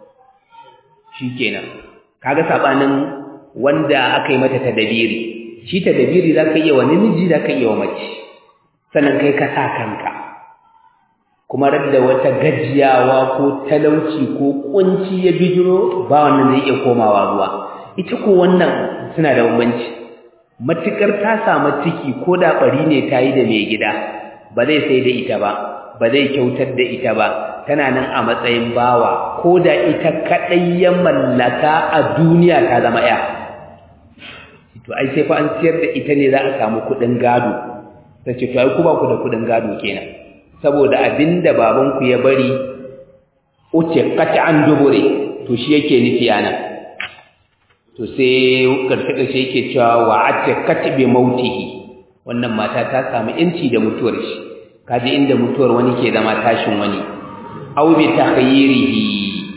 shikenan kaga sabanin wanda aka yi mata tadabiri shi tadabiri zaka iya wa namiji zaka iya wa mace sannan kai ka sa kanka kuma radda wata gajiyawa ko talauci ko kunci ya bijiro ba wannan zai iya komawa ruwa ita ko wannan suna da bambanci matukar ta samu ciki ko da bari ne ta yi da mai gida ba zai sai da ita ba ba zai kyautar da ita ba tana nan a matsayin bawa ko da ita kadai ya mallaka a duniya ta zama ya to ai sai fa an siyar da ita ne za a samu kuɗin gado ta ce to ai ku ba ku da kuɗin gado kenan saboda abinda babanku ya bari uce an dubure to shi yake nufi anan to sai karshe-karshe yake cewa wa atiqat bi mautihi wannan mata ta samu inci da mutuwar shi kaje inda mutuwar wani ke zama tashin wani aw bi takhayyirihi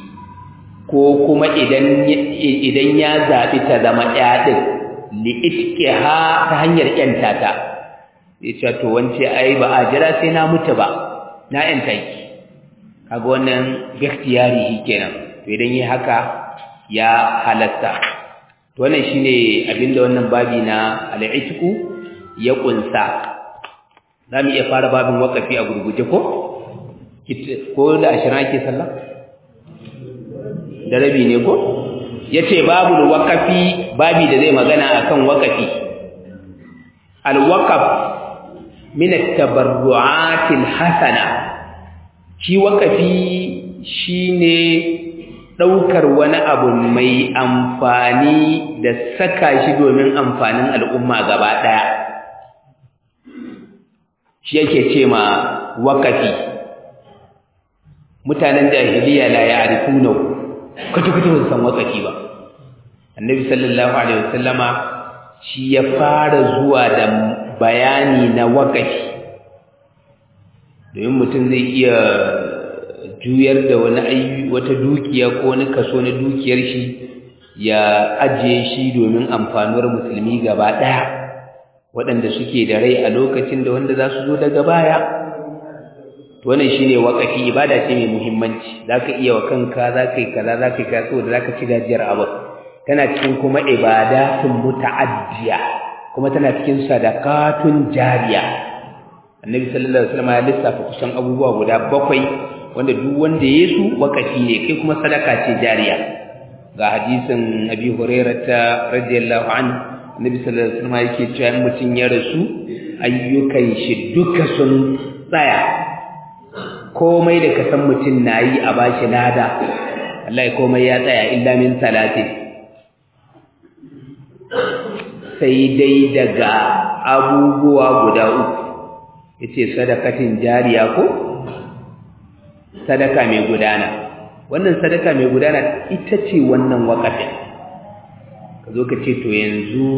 ko kuma idan idan ya zabi ta zama ɗaya din li itqiha ta hanyar yanta ta yace to wance ai ba a jira sai na mutu ba na yanta ki kaga wannan ikhtiyari kenan to idan yi haka ya halatta to wannan shine abinda wannan babi na al-itqu ya kunsa zamu iya fara babin wakafi a gurguje ko ko da 20 ake sallah da rabi ne ko yace babul waqafi babi da zai magana akan waqafi al-waqaf min at-tabarru'at al-hasana shi waqafi shine daukar wani abu mai amfani da saka shi domin amfanin al'umma gaba daya shi yake ce ma waqafi mutanen jahiliya la ya'rifuna kutu-kutu ba san waqafi ba annabi sallallahu alaihi wasallama shi ya fara zuwa da bayani na waqafi domin mutum zai iya juyar da wani ayi wata dukiya ko wani kaso na dukiyar shi ya ajiye shi domin amfanuwar musulmi gaba daya waɗanda suke da rai a lokacin da wanda za su zo daga baya to wannan shine waqafi ibada ce mai muhimmanci zaka iya wa kanka zaka yi kaza zaka yi kaza saboda zaka ci gajiyar abu tana cikin kuma ibadatun muta'addiya kuma tana cikin sadaqatun jariya annabi sallallahu alaihi wasallam ya lissafa kusan abubuwa guda bakwai wanda duk wanda ya su waqafi ne kai kuma sadaka ce jariya ga hadisin abi hurairah radiyallahu anhu annabi sallallahu alaihi wasallam yake cewa mutum ya rasu ayyukan shi duka sun tsaya komai da ka san mutum na yi a bashi lada Allah komai ya tsaya illa min salatin sai dai daga abubuwa guda uku yace sadakatin jariya ko sadaka mai gudana wannan sadaka mai gudana ita ce wannan wakafin ka zo ka ce to yanzu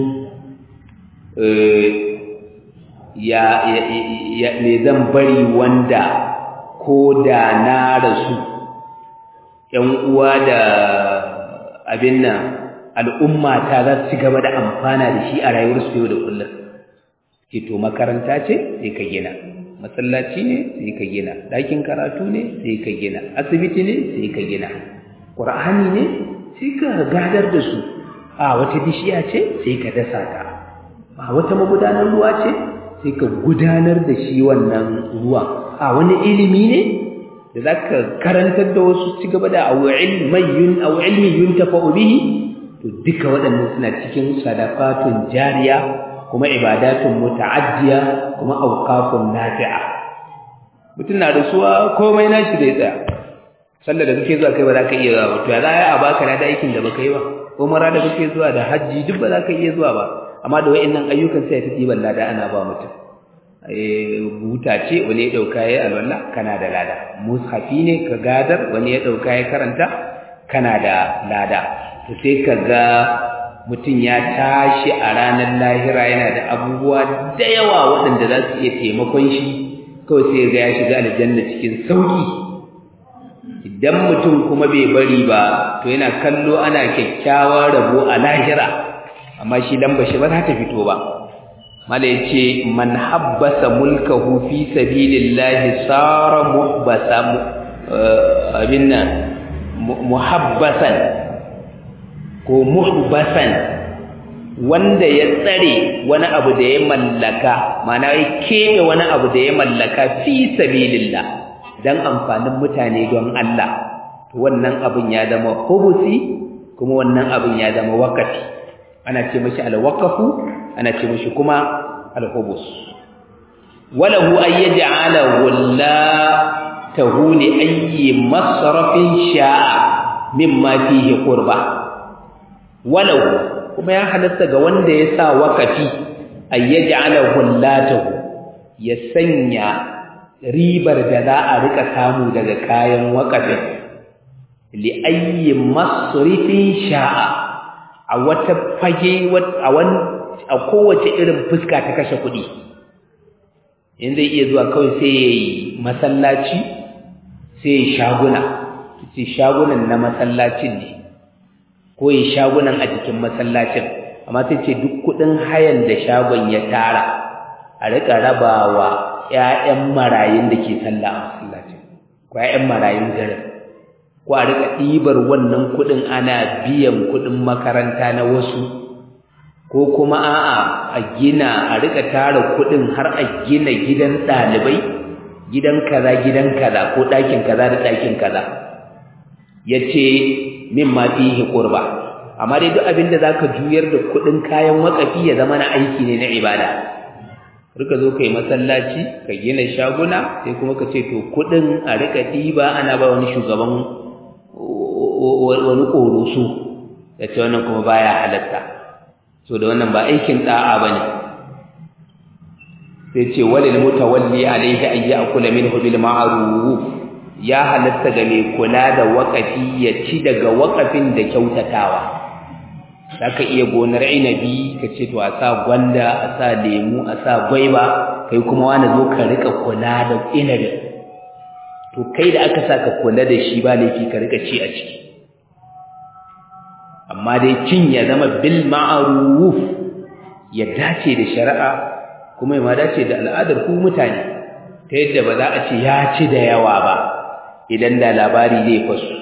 ya ya me zan bari wanda ko da na rasu ‘yan uwa da abin nan al'umma ta za su ci gaba da amfana da shi a rayuwarsu yau da kullum ke to makaranta ce sai ka gina masallaci ne sai ka gina ɗakin karatu ne sai ka gina asibiti ne sai ka gina ƙur'ani ne sai ka gadar da su a wata bishiya ce sai ka dasa ta a wata magudanar ruwa ce sai ka gudanar da shi wannan ruwan a wani ilimi ne da za ka karantar da wasu ci gaba da awu ilmin yuntafa'u bihi to duka waɗannan suna cikin sadaqatun jariya kuma ibadatun muta'addiya kuma awqafun nafi'a mutum na da suwa komai nashi zai tsaya sallar da kake zuwa kai ba za ka iya zuwa ba to ya za a baka na da aikin da baka yi ba umara da kake zuwa da hajji duk ba za ka iya zuwa ba amma da wa'annan ayyukan sai ta ɗiban lada ana ba mutum buta ce wani ya ɗauka ya alwala kana da lada mushafi ne ka gadar wani ya ɗauka ya karanta kana da lada to sai ka ga mutum ya tashi a ranar lahira yana da abubuwa da yawa waɗanda za su iya taimakon shi kawai sai ga ya shiga aljanna cikin sauƙi idan mutum kuma bai bari ba to yana kallo ana kyakkyawar rabo a lahira amma shi lamba shi ba za ta fito ba mala yace man habbasa mulkahu fi sabilillahi sara muhbasa abinna muhabbasan ko muhbasan wanda ya tsare wani abu da ya mallaka mana ya keɓe wani abu da ya mallaka fi sabilillah dan amfanin mutane don Allah to wannan abin ya zama hubusi kuma wannan abin ya zama wakafi ana ce mashi alwaqafu ana ce mashi kuma alhubus walahu ay yaj'ala wallatahu li ayyi masrafin sha'a mimma fihi qurba walahu kuma ya halatta ga wanda ya sa wakafi ay yaj'ala wallatahu ya sanya ribar da za a rika samu daga kayan wakafin li ayyi masrifin sha'a a wata fage a kowace irin fuska ta kashe kuɗi in zai iya zuwa kawai sai ya yi masallaci sai ya shaguna ce shagunan na masallacin ne ko ya shagunan a jikin masallacin amma sai ce duk kuɗin hayan da shagon ya tara a riƙa rabawa ‘ya'yan marayun da ke sallah a masallacin ko ‘ya'yan marayun garin ko a rika ɗibar wannan kuɗin ana biyan kuɗin makaranta na wasu ko kuma a'a a gina a rika tara kuɗin har a gina gidan ɗalibai gidan kaza gidan kaza ko ɗakin kaza da ɗakin kaza ya ce min ma fihi qurba amma dai duk abin da zaka juyar da kuɗin kayan wakafi ya zama na aiki ne na ibada rika zo kai masallaci ka gina shaguna sai kuma ka ce to kuɗin a rika ɗiba ana ba wani shugaban wani ƙoroso ya ce wannan kuma baya halatta so da wannan ba aikin ɗa'a ba ne sai ce walil mutawalli alaihi an ya'kula minhu bil ma'ruf ya halatta ga mai kula da wakafi ya ci daga wakafin da kyautatawa zaka iya gonar inabi ka ce to a sa gwanda a sa lemu a sa gwaiba kai kuma wani zo ka rika kula da inabi to kai da aka sa ka kula da shi ba laifi ka rika ci a ciki amma dai cin ya zama bil ma'ruf ya dace da shari'a kuma ya ma dace da al'adar ku mutane ta yadda ba za a ce ya ci da yawa ba idan da labari zai fasu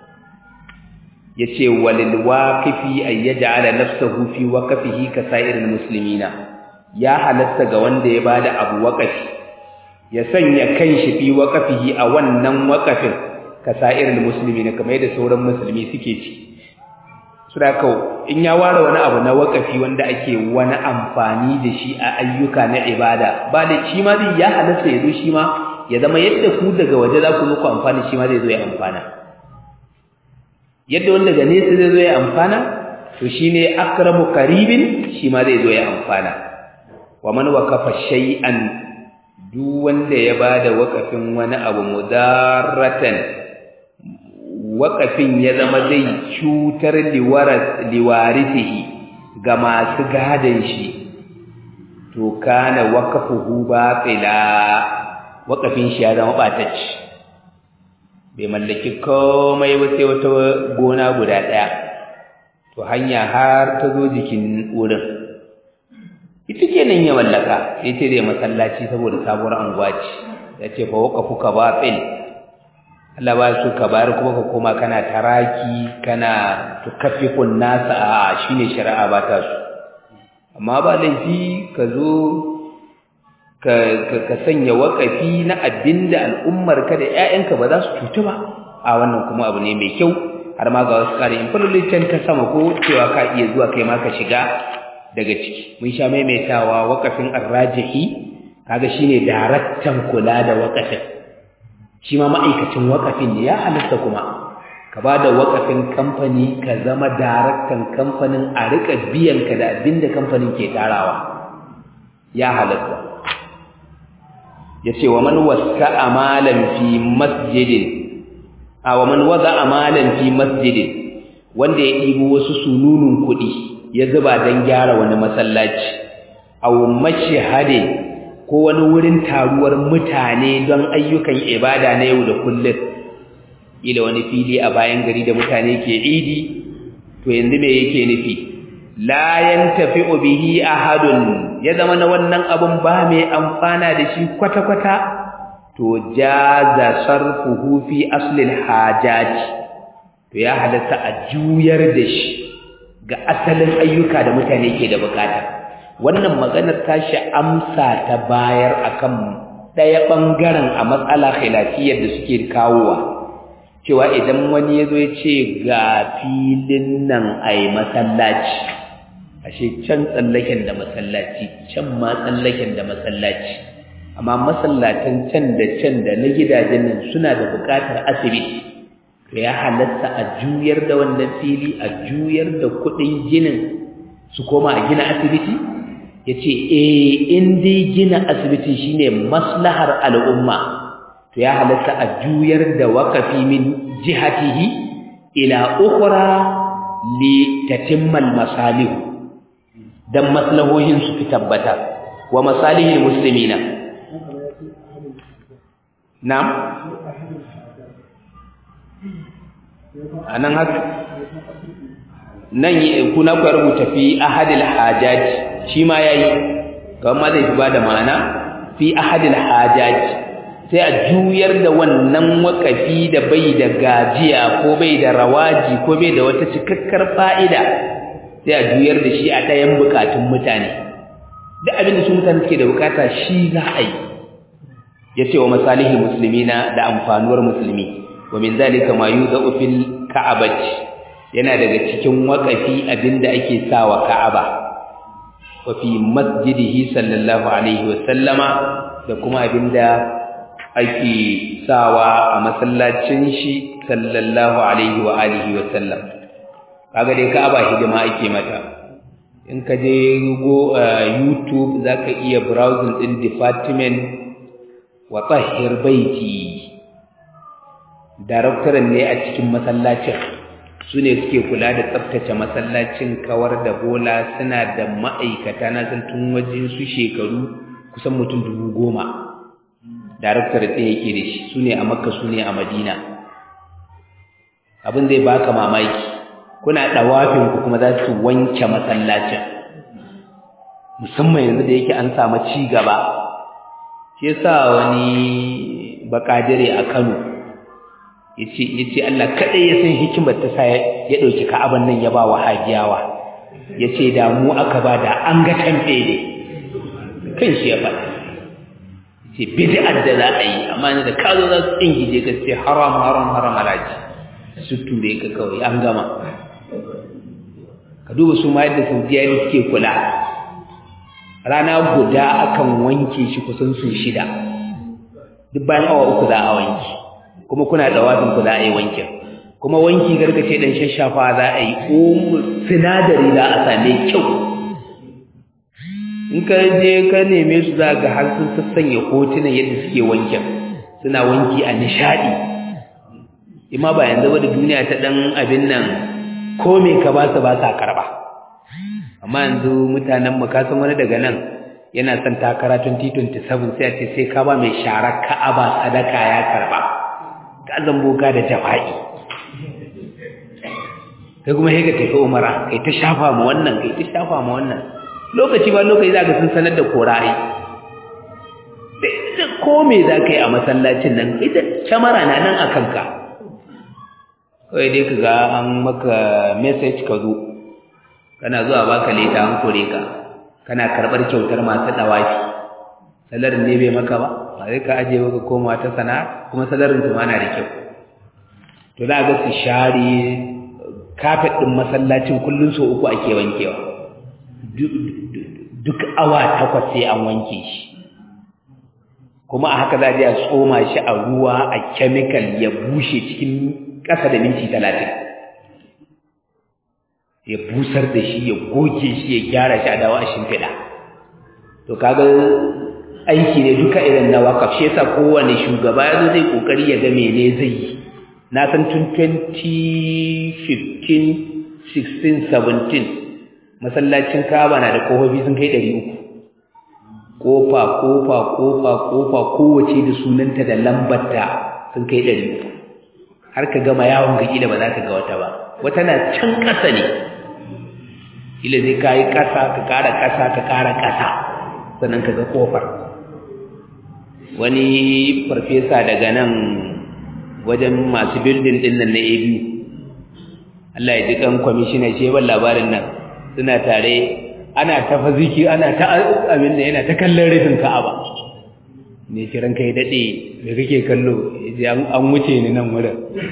yace walil waqifi ay yaj'ala nafsahu fi waqfihi ka sa'iril muslimina ya halatta ga wanda ya bada abu waqafi ya sanya kanshi fi waqfihi a wannan waqafin ka sa'iril muslimina kamar yadda sauran musulmi suke ci sadaka in ya ware wani abu na waqafi wanda ake wani amfani da shi a ayyuka na ibada ba da shi ma zai ya halatta ya zo shi ma ya zama yadda ku daga waje za ku zo ku amfani shi ma zai zo ya amfana yadda wanda daga nesa zai zo ya amfana to shine akramu qaribin shi ma zai zo ya amfana wa man waqafa shay'an duk wanda ya bada waqafin wani abu mudarratan waqafin ya zama zai cutar liwaras liwarisihi ga masu gadan shi to kana waqafuhu batila waqafin shi ya zama batacci bai mallaki komai ba sai wata gona guda ɗaya to hanya har ta zo jikin wurin ita kenan ya mallaka sai ce zai masallaci saboda sabuwar anguwa ce ya ce fa waqafu ka batil Allah ba su ka bayar kuma ka koma kana taraki kana tukaffifun nasa a shine shari'a ba ta su amma ba laifi ka zo ka sanya waƙafi na abinda al'ummarka da ‘ya'yanka ba za su cutu ba a wannan kuma abu ne mai kyau har ma ga wasu ƙari in can ta sama ko cewa ka iya zuwa kai ma ka shiga daga ciki mun sha maimaitawa waƙafin arrajihi kaga shine daraktan kula da waƙafin shi ma ma'aikacin waƙafin ne ya halitta kuma ka ba da waƙafin kamfani ka zama daraktan kamfanin a riƙa biyan ka da abinda kamfanin ke tarawa ya halitta yace wa man waska amalan fi masjidin a wa man waza amalan fi masjidin wanda ya ɗibo wasu sununun kuɗi ya zuba don gyara wani masallaci aw mashhadin ko wani wurin taruwar mutane don ayyukan ibada na yau da kullum ila wani fili a bayan gari da mutane ke idi to yanzu me yake nufi la yantafi'u bihi ahadun ya zama na wannan abun ba mai amfana da shi kwata-kwata to jaza sarfuhu fi aslil hajaj to ya halatta a juyar da shi ga asalin ayyuka da mutane ke da bukata wannan maganar tashi amsa ta bayar akan ɗaya ɓangaren a matsala khilafiyar da suke kawowa cewa idan wani ya zo ya ce ga filin nan a yi masallaci ashe can tsallaken da masallaci can ma tsallaken da masallaci amma masallatan can da can da na gidajen nan suna da buƙatar asibiti to ya halatta a juyar da wannan fili a juyar da kuɗin ginin su koma a gina asibiti ya ce eh in dai gina asibiti shine maslahar al'umma to ya halatta a juyar da wakafi min jihatihi ila ukhra li tatimmal masalih dan maslahohin su fi tabbata wa masalihil muslimina na'am anan haka nan kuna ku rubuta fi ahadil hajaj shi ma yayi kamar zai fi bada ma'ana fi ahadil hajaj sai a juyar da wannan wakafi da bai da gajiya ko bai da rawaji ko bai da wata cikakkar fa'ida sai a juyar da shi a ɗayan bukatun mutane duk abin da su mutane suke da bukata shi za a yi ya ce wa masalihi musulmina da amfanuwar musulmi wa min zalika ma yuzau fil ka'abati yana daga cikin wakafi abinda ake sawa ka'aba wa fi masjidihi sallallahu alaihi wa sallama da kuma abinda ake sawa a masallacin shi sallallahu alaihi wa alihi wa sallam kaga dai ka'aba hidima ake mata in ka je go youtube zaka iya browsing din department wa tahhir baiti daraktaran ne a cikin masallacin su ne suke kula da tsaftace masallacin kawar da bola suna da ma'aikata na san tun wajen su shekaru kusan mutum dubu goma daraktar ɗaya yake da shi su ne a makka su ne a madina abin zai baka mamaki kuna ɗawafin ku kuma za su wanke masallacin musamman yanzu da yake an samu ci gaba shi yasa wani bakadire a Kano yace yace Allah kadai ya san hikimar ta sa ya dauki Ka'aban nan ya ba wa hajiyawa yace da mu aka ba da an ga tambe ne kan shi ya faɗa yace bid'ar da za a yi amma ne da ka zo za su ingije ka ce haram haram haram alaji su ture ka kawai an gama ka duba su ma yadda Saudiya ne suke kula rana guda akan wanke shi kusan sun shida duk bayan awa uku za a wanki kuma kuna da wafin ku za a yi wankin kuma wanki gargace dan shashafa za a yi ko sinadari za a same kyau in ka je ka neme su za ga har sun sassanya hotunan yadda suke wankin suna wanki a nishadi imma ba yanzu ba da duniya ta dan abin nan ko me ka ba su ba sa karba amma yanzu mutanen mu ka san wani daga nan yana son takara 2027 sai a ce sai ka ba mai sharar ka'aba sadaka ya karba ka zamboka da jafa'i kai kuma sai ka tafi umara kai ta shafa ma wannan kai ta shafa ma wannan lokaci ba lokaci za ka sun sanar da korayi da ko me za ka yi a masallacin nan ita kyamara na nan a kanka kawai dai ka ga an maka message ka zo kana zuwa baka leta an kore ka kana karɓar kyautar masu ɗawafi salarin ne bai maka ba ba zai ka ajiye maka koma ta sana'a kuma salarin su ma na da kyau to za ga su share kafet ɗin masallacin kullum so uku ake wankewa duk awa takwas sai an wanke shi kuma a haka za a tsoma shi a ruwa a chemical ya bushe cikin ƙasa da minti talatin ya busar da shi ya goge shi ya gyara shi a dawo a shimfiɗa to kaga aiki ne duka irin na wakaf shi yasa kowane shugaba ya zo zai kokari ya ga mene zai yi na san tun 2015 16 17 masallacin Kaaba na da kofofi sun kai 300 kofa kofa kofa kofa kowace da sunanta da lambarta sun kai 300 har ka gama yawon ga kila ba za ka ga wata ba wata na can ƙasa ne kila zai kayi ƙasa ka ƙara ƙasa ka ƙara ƙasa sannan ka ga kofar wani farfesa daga nan wajen masu bildin din nan na ABU Allah ya ji kan kwamishina ce ban labarin nan suna tare ana ta faziki ana ta abin da yana ta kallon rufin Ka'aba ne kiran kai dade da kake kallo an wuce ni nan wurin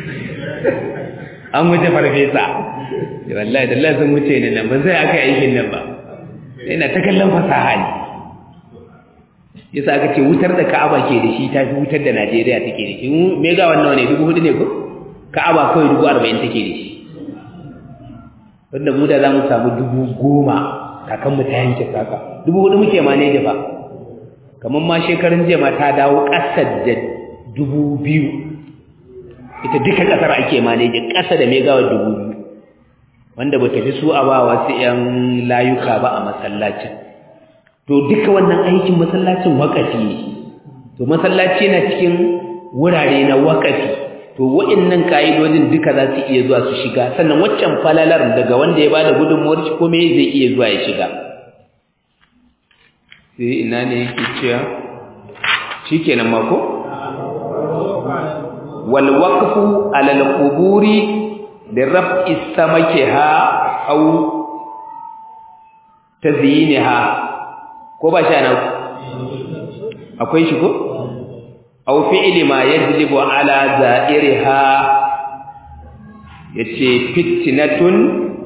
an wuce farfesa wallahi da sun wuce ni nan ba sai aka aikin nan ba yana ta kallon fasaha ne yasa aka ce wutar da Ka'aba ke da shi ta fi wutar da Najeriya take da shi mega wannan ne dubu hudu ne ko Ka'aba kawai dubu arba'in take da shi wanda mu da za mu samu dubu goma kakan mu ta yanke saka dubu hudu muke ma ne ba kamar ma shekarun jiya ma ta dawo ƙasa da dubu biyu ita duka ƙasar ake maneji ƙasa da megawa dubu biyu wanda ba tafi su a ba wasu 'yan layuka ba a masallacin to duka wannan aikin masallacin wakafi ne to masallaci na cikin wurare na wakafi to wa'annan ka'idodin duka za su iya zuwa su shiga sannan waccan falalar daga wanda ya bada gudunmuwar shi kome zai iya zuwa ya shiga sai ina ne yake cewa shikenan mako wal waqfu ala al quburi li raf'i samakiha aw tazyinha ko ba shi nan akwai shi ko aw fi'li ma yajlibu ala za'iriha yace fitnatun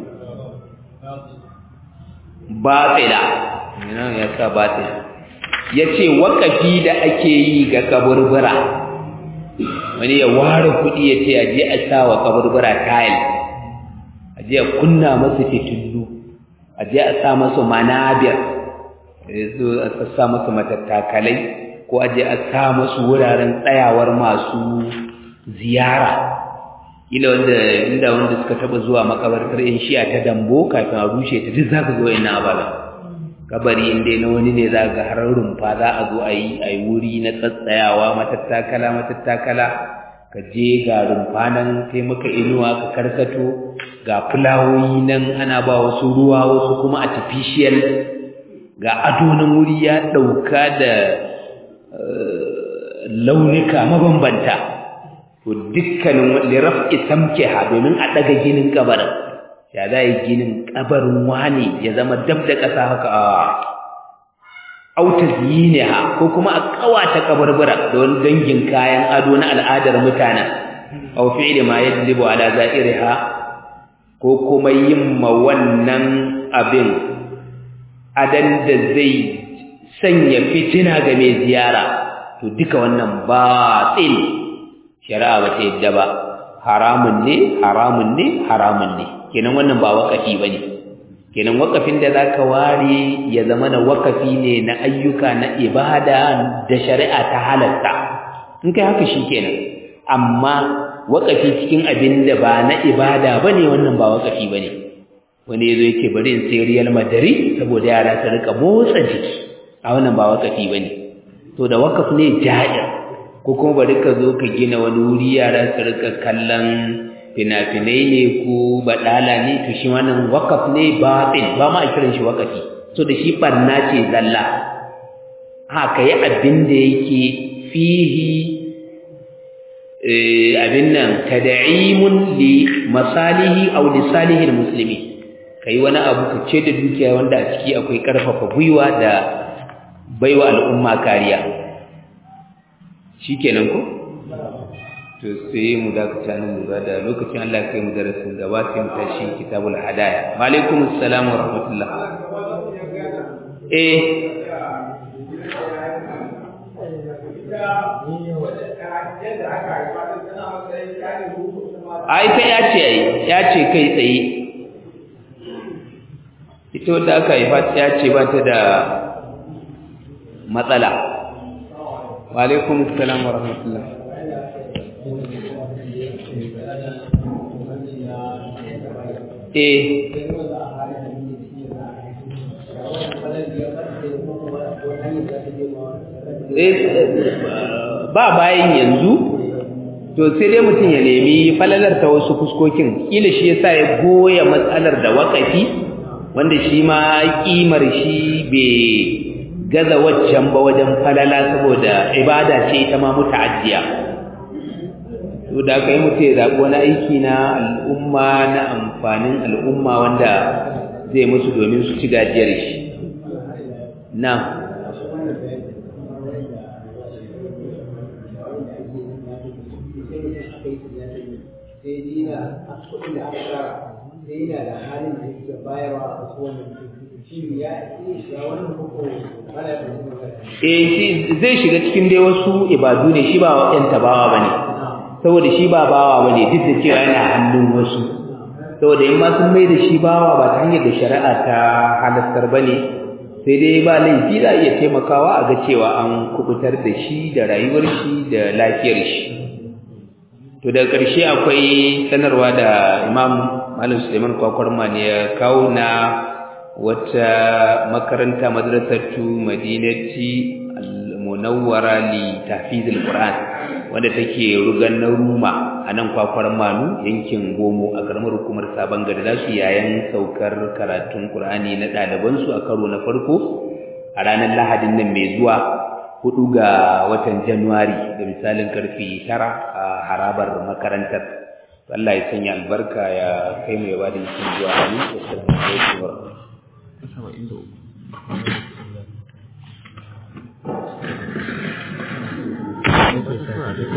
batila ina ya sa batila yace wakafi da ake yi ga kaburbura wani ya ware kudi yace aje a sa wa kaburbura tile aje a kunna masa fitullu aje a sa masa manabir yazo a sa masa matattakalai ko aje a sa masa wuraren tsayawar masu ziyara ila wanda inda wanda suka taba zuwa makabartar in shi'a ta dambo kafin a rushe ta duk zaka zo ina abala kabari inda na wani ne za ga har rumfa za a zo a yi a yi wuri na tsatsayawa matattakala matattakala ka je ga rumfa nan sai maka inuwa ka karkato ga fulawoyi nan ana ba wasu ruwa wasu kuma artificial ga ado na wuri ya ɗauka da launuka mabambanta to dukkanin liraf'i samkiha domin a daga ginin kabarin ya za yi ginin kabarin wani ya zama dab da ƙasa haka a auta ziniha ko kuma a kawata kabarbura da wani dangin kayan ado na al'adar mutanen aw fi'li ma yajlibu ala za'iriha ko kuma yin ma wannan abin adan da zai sanya fitina ga mai ziyara to duka wannan batil shari'a ba ta yadda ba haramun ne haramun ne haramun ne kenan wannan ba wakafi bane kenan wakafin da zaka ware ya zama na wakafi ne na ayyuka na ibada da shari'a ta halatta in kai haka shikenan amma wakafi cikin abin da ba na ibada bane wannan ba wakafi bane wani yazo yake bari in sai Real Madrid saboda yara su rika motsa jiki a wannan ba wakafi bane to da wakaf ne jahil ko kuma bari ka zo ka gina wani wuri yara su rika kallon fina-finai ne ko baɗala ne to shi wannan wakaf ne batin ba ma a kiran shi wakafi so da shi barna ce zalla haka yi abin da yake fihi abin nan tad'imun li masalihi aw li salihil muslimi kai wani abu ka ce da dukiya wanda a ciki akwai karfafa gwiwa da baiwa al'umma kariya shikenan ko to sai mu dakata nan lura da lokacin Allah kai mu darasin gaba sai mu tashi kitabul hadaya wa alaikum assalam wa rahmatullah eh ai ta ya ce ai ya ce kai tsaye ita wadda aka haifa ya ce ba ta da matsala wa alaikum assalam wa rahmatullah eh ba bayan yanzu to sai dai mutum ya nemi falalar ta wasu fuskokin kila shi yasa ya goya matsalar da wakafi wanda shi ma kimar shi bai gaza waccan ba wajen falala saboda ibada ce ita ma muta'addiya to da kai mutum ya zaɓi wani aiki na al'umma na amfanin al'umma wanda zai musu domin su ci gajiyar shi na sai yana da halin da yake bayarwa a wasu wannan shi ya iya shiga wannan koko ana da eh shi zai shiga cikin dai wasu ibadu ne shi ba wa'yan tabawa bane saboda shi ba bawa bane duk da cewa yana hannun wasu saboda in ma sun mai da shi bawa ba ta hanyar da shari'a ta halastar bane sai dai ba laifi za iya taimakawa a ga cewa an kubutar da shi da rayuwar shi da lafiyar shi to daga ƙarshe akwai sanarwa da imam malam suleiman kwakwarma ne ya kawo na wata makaranta madrasatu madinati al-munawwara li tahfizil qur'an wanda take rugan na ruma a nan kwakwar manu yankin gomo a karamar hukumar sabon gari za su yayan saukar karatun qur'ani na ɗalibansu a karo na farko a ranar lahadin nan mai zuwa hudu ga watan Januwari da misalin karfe tara a harabar makarantar Allah ya sanya albarka ya kai mai ba da zuwa hannu assalamu alaikum wa rahmatullahi